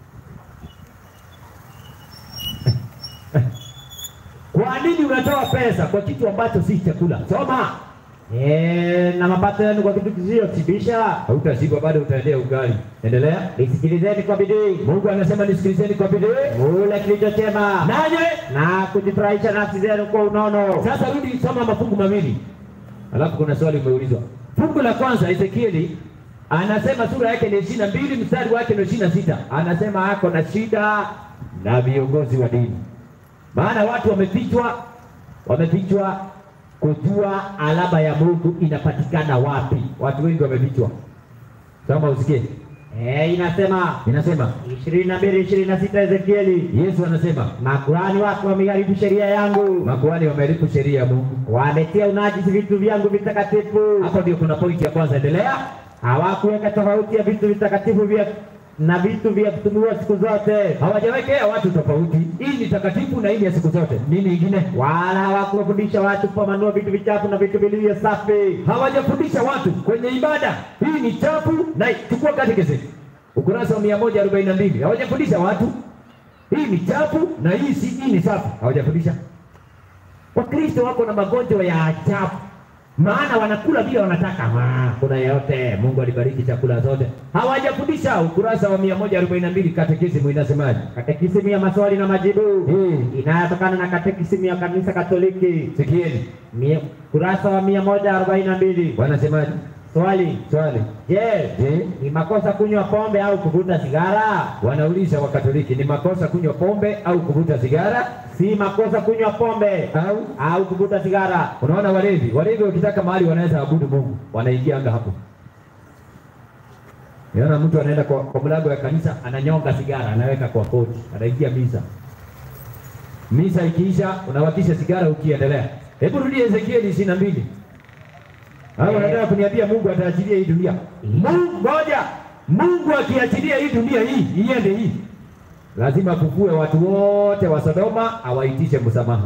Kwa nini unatoa pesa kwa kitu ambacho si chakula? Soma. Eh, na mapato yenu kwa kitu kisichoshibisha. Hautashiba bado utaendea ugali. Endelea. Nisikilizeni kwa bidii, Mungu anasema nisikilizeni kwa bidii. mule kilicho chema Nanye na kujifurahisha nafsi zenu kwa unono. sasa rudi soma mafungu mawili. Alafu kuna swali umeulizwa. Fungu la kwanza Ezekieli anasema sura yake ni ishirini na mbili mstari wake ni ishirini na sita anasema ako na shida na viongozi wa dini, maana watu wamefichwa, wamefichwa kujua alama ya Mungu inapatikana wapi. Watu wengi wamefichwa. Soma usikie, Eh, inasema inasema ishirini na mbili ishirini na sita Ezekieli, Yesu anasema makuhani wako wameharibu sheria yangu, makuhani wameharibu sheria ya Mungu. wametia unajisi vitu vyangu vitakatifu, Hapo ndio kuna pointi ya kwanza. Endelea. hawakuweka tofauti ya vitu vitakatifu vya na vitu vya kutumiwa siku zote, hawajawekea watu tofauti. Hii ni takatifu na hii ni ya siku zote. Nini ingine? wala hawakuwafundisha watu kupambanua vitu vichafu na vitu vilivyo safi. Hawajafundisha watu kwenye ibada, hii ni chafu na chukua katekesi ukurasa wa mia moja arobaini na mbili. Hawajafundisha watu hii ni chafu na hii si hii ni safi, hawajafundisha. Wakristo wako na magonjwa ya ajabu, maana wanakula vile wanataka. Ah, kuna yote. Mungu alibariki chakula zote, hawajafundisha. Ukurasa wa mia moja arobaini na mbili katekisimu inasemaje? Katekisimu ya maswali na majibu Hii inayotokana na katekisimu ya kanisa Katoliki, sikieni, Mia- kurasa wa mia moja arobaini na mbili. wanasemaje? Swali: Swali, Je, je, ni makosa kunywa pombe au kuvuta sigara? wanauliza Wakatoliki, ni makosa kunywa pombe au kuvuta sigara Si makosa kunywa pombe au au kuvuta sigara. Unaona walevi, walevi wakitaka mahali wanaweza abudu Mungu, wanaingianga hapo. Unaona mtu anaenda kwa, kwa mlango ya kanisa ananyonga sigara, anaweka kwa koti, anaingia misa. Misa ikiisha, unawakisha sigara ukiendelea. Hebu rudia Ezekieli ishirini na mbili. Hao wanataka kuniambia Mungu ataachilia hii dunia. Mungu ngoja, Mungu akiachilia hii dunia hii iende hii, lazima afufue watu wote wa Sodoma, awaitishe msamaha.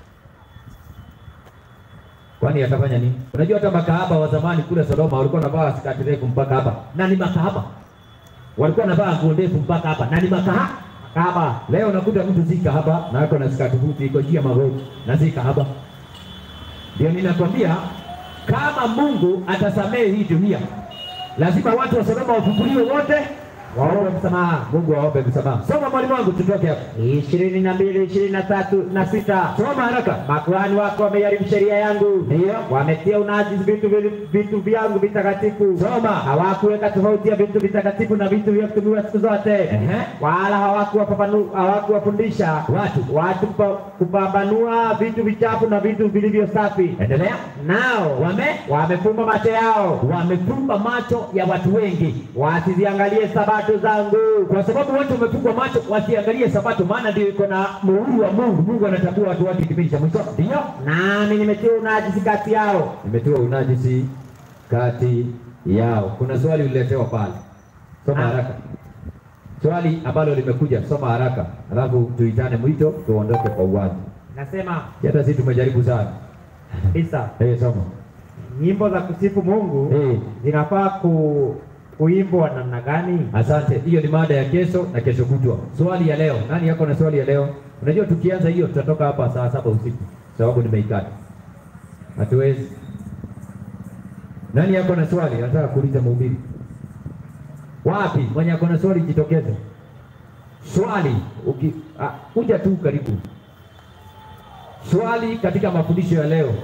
Kwani atafanya nini? Unajua hata makahaba wa zamani kule Sodoma walikuwa wanavaa skati refu mpaka hapa, na ni makahaba. Walikuwa wanavaa nguo ndefu mpaka hapa, na ni makaha kahaba. Leo unakuta mtu si kahaba na ako na skati fupi iko juu ya magoti na si kahaba. Ndio ninakwambia kama Mungu atasamehe hii dunia, lazima watu wa Sodoma wafufuliwe wote, waombe msamaha. Mungu aombe msamaha. Soma mwalimu wangu, tutoke hapa. ishirini na mbili ishirini na tatu na sita Soma haraka. makuhani wako wameharibu sheria yangu, Ndiyo. wametia unajisi vitu vili- vitu vyangu vitakatifu. Soma. Hawakuweka tofauti ya vitu vitakatifu na vitu vya kutumiwa siku zote, Ehe. wala hawakuwapapanu- hawakuwafundisha Watu. watu kupa- kupambanua vitu vichafu na vitu vilivyo safi. Endelea. Nao Wame wamefumba macho yao wamefumba macho ya watu wengi, wasiziangalie sabato zangu. kwa sababu watu wamefungwa macho wasiangalie Sabato, maana ndio iko na muhuri wa Mungu. Mungu anatambua watu wake kipindi cha mwisho. Ndio Nami nimetia unajisi kati yao. nimetiwa unajisi kati yao. Kuna swali uliletewa pale, soma Ah. haraka. Swali ambalo limekuja, soma haraka, alafu tuitane mwito tuondoke kwa uwanja. Nasema Hata sisi tumejaribu sana. kabisa, Eh, soma. nyimbo za kusifu Mungu Eh, zinafaa ku, kuimbwa namna gani? asante. Hiyo ni mada ya kesho na kesho kutwa. Swali ya leo, nani yako na swali ya leo? Unajua tukianza hiyo tutatoka hapa saa saba usiku, sababu nimeikata, hatuwezi. Nani yako na swali? Nataka kuuliza mhubiri. Wapi mwenye ako na swali jitokeze. Swali uki, ah, kuja tu karibu. Swali katika mafundisho ya leo.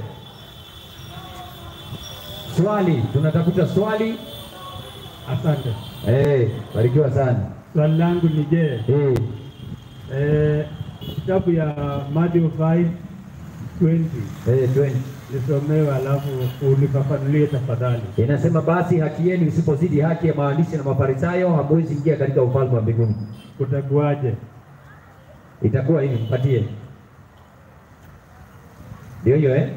Swali, tunatafuta swali. Asante. Eh, barikiwa sana. Swali langu ni je, Eh, eh, kitabu ya Mathayo 5:20 eh, twenty. nisomewe, alafu unifafanulie tafadhali. Inasema basi haki yenu isipozidi haki ya maandishi na Mafarisayo, hamwezi ingia katika ufalme wa mbinguni. Kutakuwaje? Itakuwa hivi, mpatie. Ndio hiyo eh?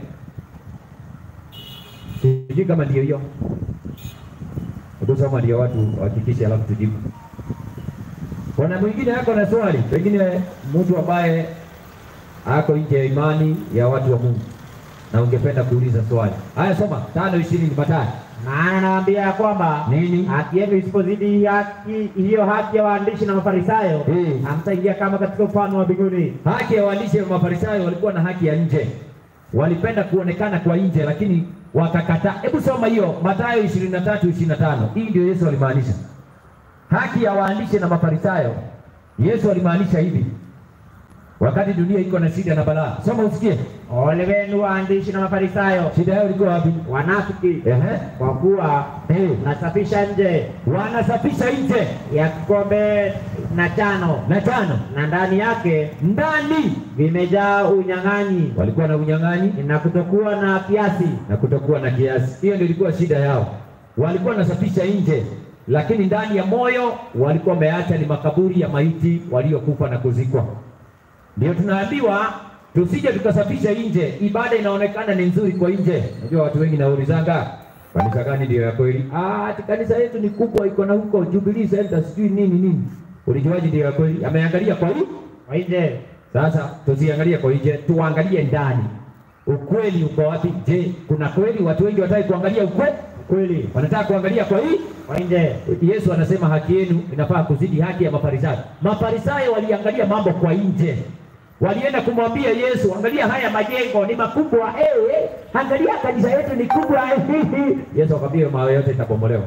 Sijui kama ndio hiyo. Hebu soma ndio watu wahakikishe, alafu tujibu. Kuna mwingine ako na swali, pengine mtu ambaye ako nje ya imani ya watu wa Mungu na ungependa kuuliza swali. Haya, soma tano ishirini Mathayo. Maana nawaambia ya kwamba Nini? haki yenu isipozidi haki hiyo haki ya waandishi na Mafarisayo, Eh. hamtaingia kama katika ufalme wa mbinguni. Haki ya waandishi wa Mafarisayo walikuwa na haki ya nje, walipenda kuonekana kwa nje, lakini wakakataa. Hebu soma hiyo Mathayo 23 25. Hii ndio Yesu alimaanisha haki ya waandishi na Mafarisayo. Yesu alimaanisha hivi wakati dunia iko na shida na balaa. Soma usikie, Ole wenu waandishi na Mafarisayo, shida yao ilikuwa wapi? wanafiki, Ehe, kwa kuwa eh, mnasafisha nje wanasafisha nje ya kikombe na chano, na tano, na ndani yake ndani vimejaa unyang'anyi walikuwa na unyang'anyi na kutokuwa na kiasi. na kutokuwa na kiasi. Hiyo ndio ilikuwa shida yao. Walikuwa wanasafisha nje, lakini ndani ya moyo walikuwa wameacha ni makaburi ya maiti waliokufa na kuzikwa. Ndio tunaambiwa tusije tukasafisha nje. Ibada inaonekana ni nzuri kwa nje. Unajua watu wengi naulizanga kanisa gani ndio ya kweli? Ah, ati kanisa yetu ni kubwa, iko na huko Jubilee Center sijui nini nini. Ulijuaje ndio ya kweli? Ameangalia kwa hii Kwa nje sasa tusiangalie kwa nje, tuangalie ndani. Ukweli uko wapi? Je, kuna kweli? Watu wengi wataki kuangalia ukweli, kweli, wanataka kuangalia kwa hii. kwa nje Yesu anasema haki yenu inafaa kuzidi haki ya Mafarisayo. Mafarisayo waliangalia mambo kwa nje, walienda kumwambia Yesu, angalia haya majengo ni makubwa, eh, eh, angalia kanisa yetu ni kubwa. Yesu akamwambia mawe yote itabomolewa.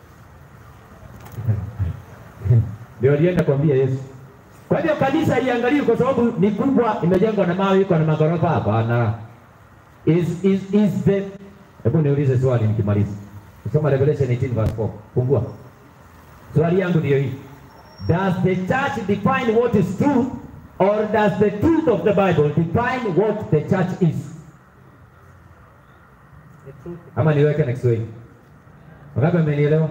Ndio alienda kuambia Yesu. Kwa hivyo kanisa iangaliwe kwa sababu ni kubwa, imejengwa na mawe, iko na magorofa. Hapana, is is is the. Hebu niulize swali nikimaliza. Soma Revelation 18 verse 4. Fungua. Swali yangu ndio hii. Does the church define what is truth or does the truth of the Bible define what the church is? Ama niweke na Kiswahili. Wangapi mmenielewa?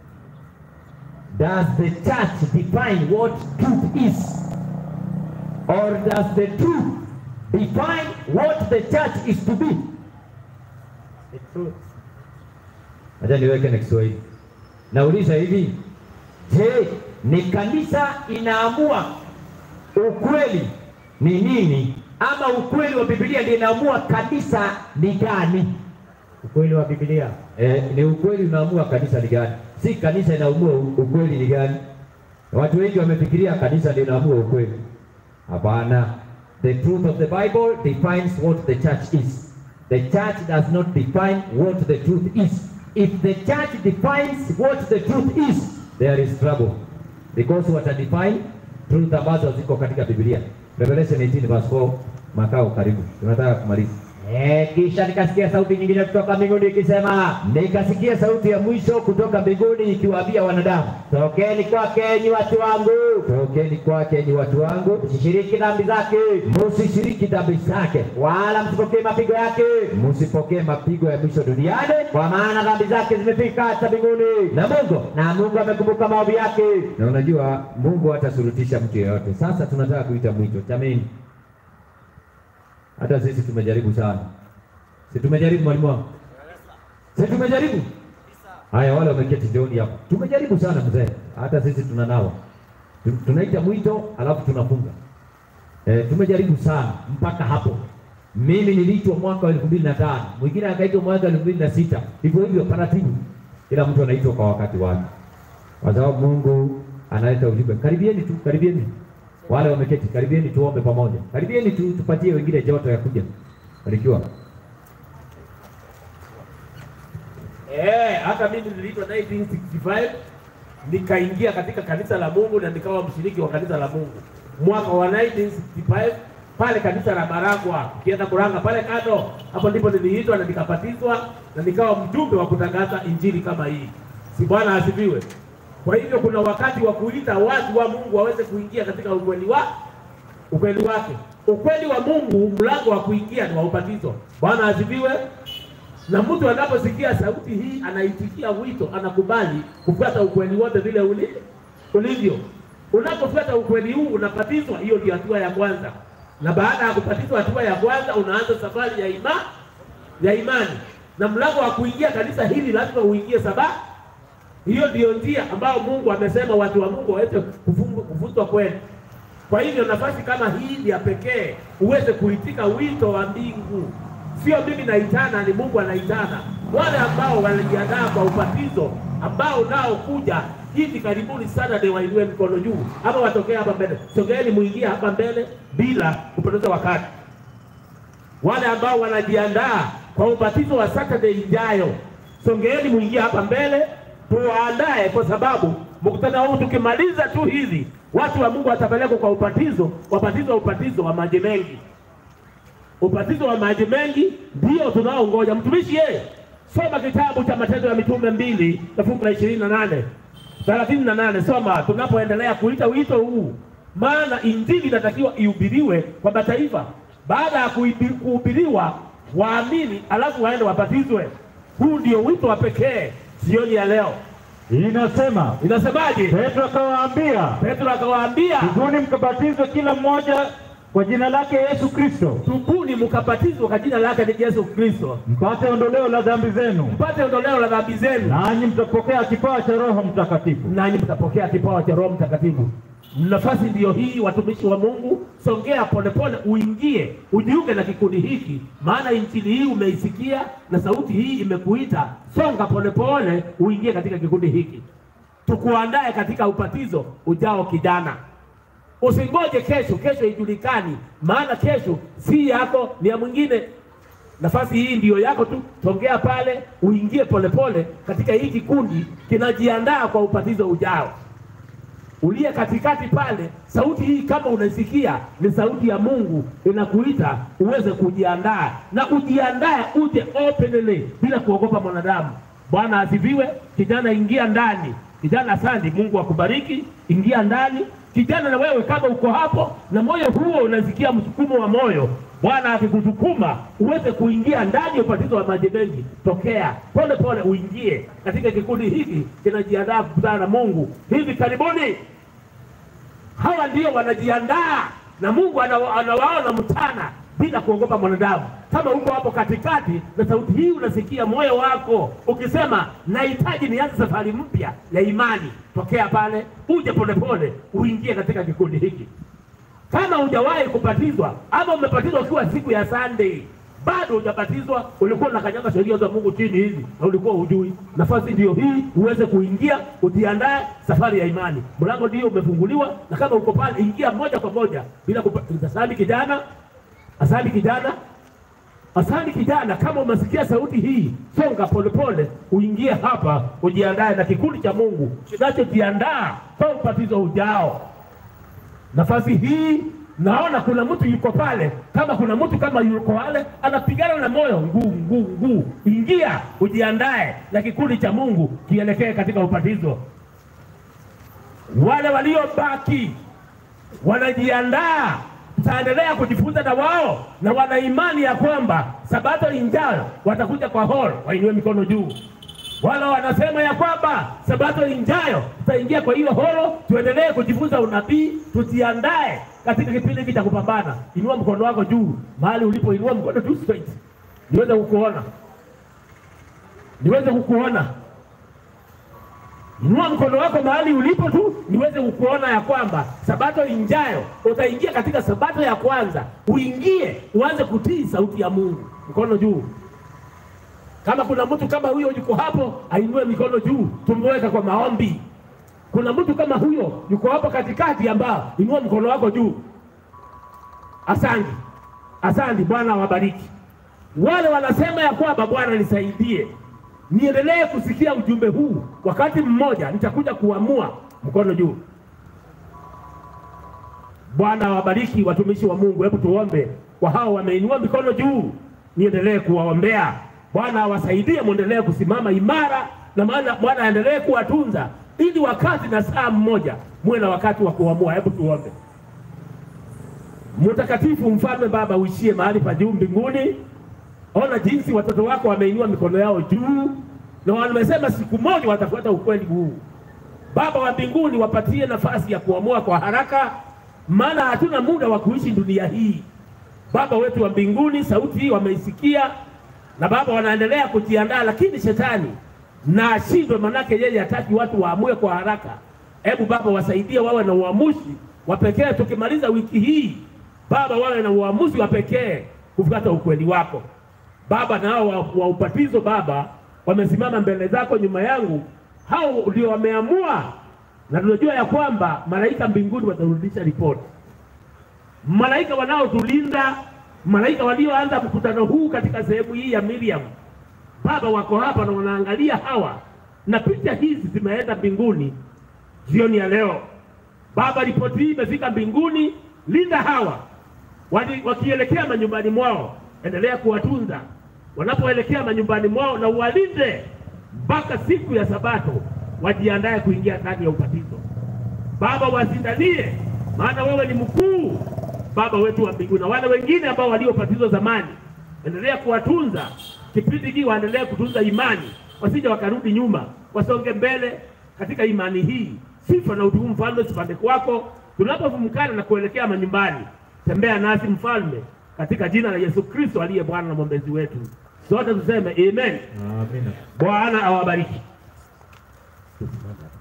Does the church define what truth is? Or does the truth define what the church is to be? The truth. Acha niweke na Kiswahili. Nauliza hivi, je, ni kanisa inaamua ukweli ni nini, ama ukweli wa Biblia ndio inaamua kanisa ni gani? Ukweli wa Biblia. Eh, ni ukweli unaamua kanisa ni gani, si kanisa inaamua u- ukweli ni gani. Watu wengi wamefikiria kanisa ndio inaamua ukweli. Hapana, the truth of the Bible defines what the church is. The church does not define what the truth is. If the church defines what the truth is, there is trouble. because watadefine truth ambazo ziko katika Biblia. Revelation 18 verse 4, makao karibu, tunataka kumaliza. Eh, kisha nikasikia sauti nyingine kutoka mbinguni ikisema, Nikasikia sauti ya mwisho kutoka mbinguni ikiwaambia wanadamu, tokeni kwake enyi watu wangu, tokeni kwake enyi watu wangu, msishiriki dhambi zake, msishiriki dhambi zake, wala msipokee mapigo yake, msipokee mapigo ya mwisho duniani, kwa maana dhambi zake zimefika hata mbinguni, na Mungu na Mungu amekumbuka maovu yake. na unajua Mungu hatasurutisha mtu yeyote. Sasa tunataka kuita mwito, jameni, hata sisi tumejaribu sana, si tumejaribu mwalimu wangu, si tumejaribu. Haya, wale wameketi jioni hapo, tumejaribu sana mzee, hata sisi tunanawa, Tu- tunaita mwito alafu tunafunga. E, tumejaribu sana mpaka hapo. Mimi niliitwa mwaka wa elfu mbili na tano mwingine akaitwa mwaka wa elfu mbili na sita hivyo hivyo, taratibu, kila mtu anaitwa kwa wakati wake kwa sababu Mungu analeta ujumbe. Karibieni tu, karibieni wale wameketi, karibieni tuombe pamoja, karibieni tu, tupatie wengine joto ya kuja. Barikiwa. Eh, hata mimi niliitwa 1965 nikaingia katika kanisa la Mungu na nikawa mshiriki wa kanisa la Mungu mwaka wa 1965 pale kanisa la Maragwa, ukienda Kuranga pale kando, hapo ndipo niliitwa na nikabatizwa na nikawa mjumbe wa kutangaza injili kama hii. Si Bwana asifiwe? Kwa hivyo kuna wakati wa kuita watu wa Mungu waweze kuingia katika ukweli wa ukweli wake. Ukweli wa Mungu, mlango wa kuingia ni wa ubatizo. Bwana asifiwe. Na mtu anaposikia sauti hii anaitikia wito, anakubali kufuata ukweli wote vile uli, ulivyo. Unapofuata ukweli huu unabatizwa, hiyo ndio hatua ya kwanza. Na baada ya kubatizwa, hatua ya kwanza, unaanza safari ya ima, ya imani, na mlango wa kuingia kanisa hili lazima uingie saba. Hiyo ndiyo njia ambayo Mungu amesema watu wa Mungu waweze kufungu- kuvutwa kweli. Kwa hivyo nafasi kama hii ni ya pekee uweze kuitika wito wa mbingu. Sio mimi naitana, ni Mungu anaitana. Wale ambao wanajiandaa kwa ubatizo ambao nao kuja hivi karibuni sana, ni wainue mikono juu ama watokee hapa mbele. Sogeeni muingie hapa mbele bila kupoteza wakati. Wale ambao wanajiandaa kwa ubatizo wa Saturday ijayo, songeeni muingie hapa mbele tuwaandae, kwa sababu mkutano huu tukimaliza tu hivi, watu wa Mungu watapelekwa kwa ubatizo, wabatizo ubatizo wa maji mengi. Ubatizo wa maji mengi ndio tunaongoja. Mtumishi yeye, soma kitabu cha Matendo ya Mitume mbili na fungu la ishirini na nane thelathini na nane soma tunapoendelea kuita wito huu, maana injili inatakiwa ihubiriwe kwa mataifa. Baada ya kuibi- kuhubiriwa, waamini alafu waende wabatizwe. Huu ndio wito wa pekee jioni ya leo. Inasema Inasemaje? Petro akawaambia, Petro akawaambia, tubuni mkabatizwe kila mmoja kwa jina lake Yesu Kristo, tubuni mkabatizwe kwa jina lake ni Yesu Kristo, mpate ondoleo la dhambi zenu, mpate ondoleo la dhambi zenu, nanyi mtapokea kipawa cha Roho Mtakatifu. nanyi mtapokea kipawa cha Roho Mtakatifu. Nafasi ndiyo hii, watumishi wa Mungu, songea polepole, uingie ujiunge na kikundi hiki, maana injili hii umeisikia na sauti hii imekuita. Songa polepole, uingie katika kikundi hiki, tukuandae katika ubatizo ujao, kijana. Usingoje kesho, kesho ijulikani, maana kesho si yako, ni ya mwingine. Nafasi hii ndiyo yako tu, tongea pale, uingie polepole katika hii kikundi kinajiandaa kwa ubatizo ujao. Uliye katikati pale, sauti hii kama unaisikia, ni sauti ya Mungu inakuita uweze kujiandaa na ujiandae, uje openly bila kuogopa mwanadamu. Bwana asifiwe. Kijana, ingia ndani. Kijana, asante. Mungu akubariki. Ingia ndani kijana, na wewe kama uko hapo na moyo huo unasikia msukumo wa moyo, Bwana akikusukuma uweze kuingia ndani ya ubatizo wa maji mengi, tokea pole pole uingie katika kikundi hiki kinajiandaa kukutana na Mungu hivi karibuni. Hawa ndio wanajiandaa na Mungu anawa- anawaona mchana bila kuogopa mwanadamu. Kama uko hapo katikati na sauti hii unasikia moyo wako ukisema, nahitaji nianze safari mpya ya imani, tokea pale, uje polepole uingie katika kikundi hiki. Kama hujawahi kubatizwa ama umebatizwa ukiwa siku ya Sunday bado hujabatizwa, ulikuwa unakanyaga sheria za Mungu chini hivi na ulikuwa hujui, nafasi ndiyo hii uweze kuingia, ujiandae safari ya imani. Mlango ndio umefunguliwa, na kama uko pale, ingia moja kwa moja bila kupa- asali kijana, asali kijana, Asante kijana, kama umesikia sauti hii, songa polepole, uingie hapa, ujiandae na kikundi cha Mungu kinachojiandaa kwa ubatizo ujao. Nafasi hii naona kuna mtu yuko pale, kama kuna mtu kama yuko pale anapigana na moyo nguu nguu nguu, ingia ujiandae na kikundi cha Mungu kielekee katika ubatizo. Wale waliobaki wanajiandaa, tutaendelea kujifunza na wao, na wana imani ya kwamba sabato injayo watakuja kwa hall, wainue mikono juu. Wala wanasema ya kwamba sabato injayo tutaingia kwa hiyo holo, tuendelee kujifunza unabii, tujiandae katika kipindi hiki cha kupambana. Inua mkono wako juu mahali ulipo, inua mkono juu straight, niweze kukuona, niweze kukuona. Inua mkono wako mahali ulipo tu niweze kukuona ya kwamba sabato injayo utaingia katika sabato ya kwanza, uingie uanze kutii sauti ya Mungu. Mkono juu. Kama kuna mtu kama huyo yuko hapo, ainue mikono juu, tumweka kwa maombi. Kuna mtu kama huyo yuko hapo katikati, ambao inua mkono wako juu. Asante, asante. Bwana awabariki wale wanasema ya kwamba Bwana nisaidie, niendelee kusikia ujumbe huu. Wakati mmoja nitakuja kuamua. Mkono juu. Bwana awabariki watumishi wa Mungu. Hebu tuombe kwa hao wameinua mikono juu, niendelee kuwaombea. Bwana awasaidie, mwendelee kusimama imara, na maana Bwana aendelee kuwatunza, ili wakati na saa mmoja muwe na wakati wa kuamua. Hebu tuombe. Mtakatifu Mfalme Baba, uishie mahali pa juu mbinguni, ona jinsi watoto wako wameinua mikono yao juu, na wamesema siku moja watafuata ukweli huu. Baba wa mbinguni, wapatie nafasi ya kuamua kwa haraka, maana hatuna muda wa kuishi dunia hii. Baba wetu wa mbinguni, sauti hii wameisikia, na Baba wanaendelea kujiandaa, lakini shetani na ashindwe, manake yeye hataki watu waamue kwa haraka. Hebu Baba wasaidie, wawe na uamuzi wa pekee. Tukimaliza wiki hii, Baba, wawe na uamuzi wa pekee kufuata ukweli wako Baba. Na hao wa, wa ubatizo Baba wamesimama mbele zako, nyuma yangu, hao ndio wameamua, na tunajua ya kwamba malaika mbinguni watarudisha ripoti malaika wanaotulinda, malaika walioanza mkutano huu katika sehemu hii ya Miriam, Baba wako hapa na wanaangalia hawa, na picha hizi zimeenda mbinguni jioni ya leo. Baba, ripoti hii imefika mbinguni, linda hawa Wali, wakielekea manyumbani mwao, endelea kuwatunza wanapoelekea manyumbani mwao, na uwalinde mpaka siku ya Sabato, wajiandae kuingia ndani ya ubatizo. Baba, wasindanie, maana wewe ni mkuu, Baba wetu wa mbinguni. Na wale wengine ambao waliobatizwa zamani, endelea kuwatunza kipindi hiki, waendelee kutunza imani, wasije wakarudi nyuma, wasonge mbele katika imani hii. Sifa na utukufu, Mfalme, sipande kwako tunapofumkana na kuelekea manyumbani. Tembea nasi Mfalme, katika jina la Yesu Kristo aliye Bwana na mwombezi wetu, sote tuseme amen. Amina. Bwana awabariki. Tusimame.